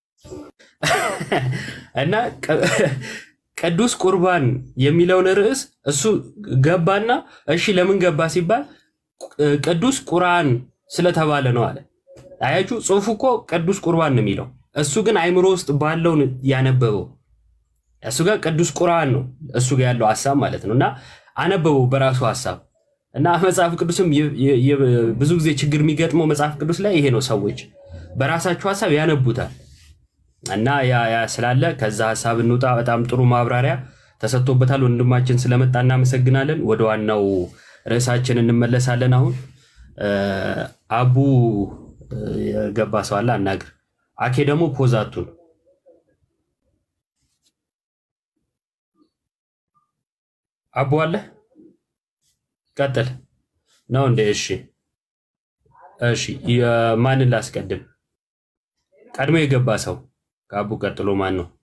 እና ቅ- ቅዱስ ቁርባን የሚለውን ርዕስ እሱ ገባና እሺ ለምን ገባ ሲባል ቅ- ቅዱስ ቁርአን ስለተባለ ነው አለ። አያችሁ፣ ጽሁፉ እኮ ቅዱስ ቁርባን ነው የሚለው፣ እሱ ግን አይምሮ ውስጥ ባለውን ያነበበው እሱ ጋር ቅዱስ ቁርአን ነው እሱ ጋር ያለው ሀሳብ ማለት ነው። እና አነበበው በራሱ ሀሳብ እና መጽሐፍ ቅዱስም የ- የ- የ- ብዙ ጊዜ ችግር የሚገጥመው መጽሐፍ ቅዱስ ላይ ይሄ ነው። ሰዎች በራሳቸው ሀሳብ ያነቡታል እና ያ ያ ስላለ ከዛ ሀሳብ እንውጣ። በጣም ጥሩ ማብራሪያ ተሰጥቶበታል። ወንድማችን ስለመጣ እናመሰግናለን። ወደ ዋናው ርዕሳችን እንመለሳለን። አሁን እ፣ አቡ እ፣ የገባ ሰው አለ አናግር። አኬ ደግሞ ፖዛቱን አቡ አለ ቀጥል ነው እንዴ? እሺ እሺ፣ የማንን ላስቀድም? ቀድሞ የገባ ሰው ከአቡ ቀጥሎ ማን ነው?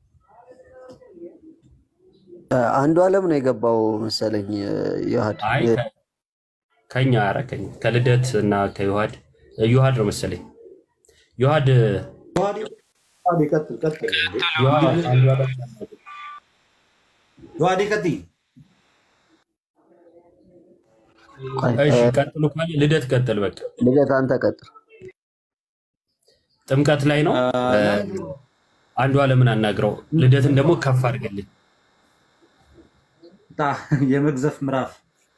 አንዱ አለም ነው የገባው መሰለኝ። ዮሐድ አይ ከ- ከኛ ኧረ ከኛ ከልደት እና ከዮሐድ ዮሐድ ነው መሰለኝ። ዮሐድ ቀጥል ቀጥል። ዮሐድ አንዱ አለም ዮሐዴ ቀጥይ። እሺ ቀጥሉ ካለ ልደት ቀጥል። በቃ ልደት አንተ ቀጥል። ጥምቀት ላይ ነው። አንዱ አለምን አናግረው። ልደትን ደግሞ ከፍ አድርገልኝ። ታ የመግዘፍ ምዕራፍ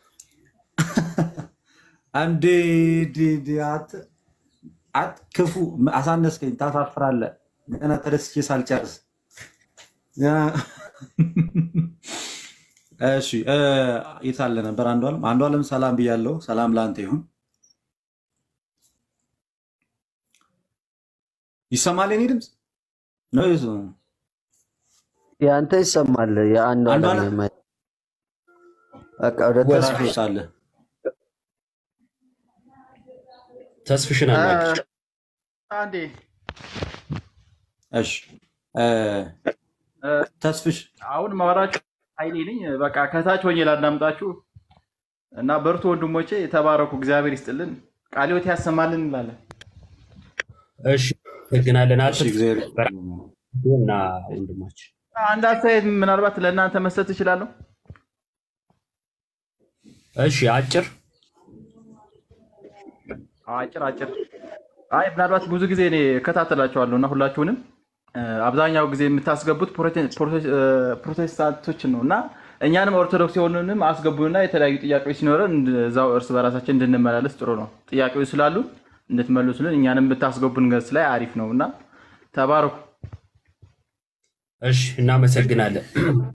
አንዴ ዲ- ዲ- አት- አት ክፉ አሳነስከኝ፣ ታሳፍራለህ። ገና ተደስቼ ሳልጨርስ ገና እሺ እ፣ የት አለ ነበር? አንዱ አለም አንዱ አለም ሰላም ብያለሁ። ሰላም ለአንተ ይሁን። ይሰማል የኔ ድምፅ ነው? የሱ- የአንተ ይሰማል። የአንዱ አንዱ አለም አለም የማይ- በቃ ወደ ተስፋ አለ ተስፍሽን አናግር። አንዴ እሺ እ፣ ተስፍሽ አሁን ማወራችሁ ኃይሌ ነኝ። በቃ ከታች ሆኜ ላዳምጣችሁ እና በርቱ ወንድሞቼ፣ የተባረኩ እግዚአብሔር ይስጥልን፣ ቃለ ሕይወት ያሰማልን እንላለን። እሺ አመሰግናለን። እሺ እግዚአብሔር እና ወንድማችን አንድ አስተያየት ምናልባት ለእናንተ መስጠት እችላለሁ። እሺ አጭር አጭር አጭር። አይ ምናልባት ብዙ ጊዜ እኔ እከታተላቸዋለሁ እና ሁላችሁንም እ፣ አብዛኛው ጊዜ የምታስገቡት ፕሮቴ- ፕሮቴ- እ፣ ፕሮቴስታንቶችን ነው እና እኛንም ኦርቶዶክስ የሆኑንም አስገቡንና የተለያዩ ጥያቄዎች ሲኖረን እዛው እርስ በራሳችን እንድንመላለስ ጥሩ ነው። ጥያቄዎች ስላሉ እንድትመልሱልን እኛንም ብታስገቡን ገጽ ላይ አሪፍ ነው እና ተባረኩ። እሺ እናመሰግናለን።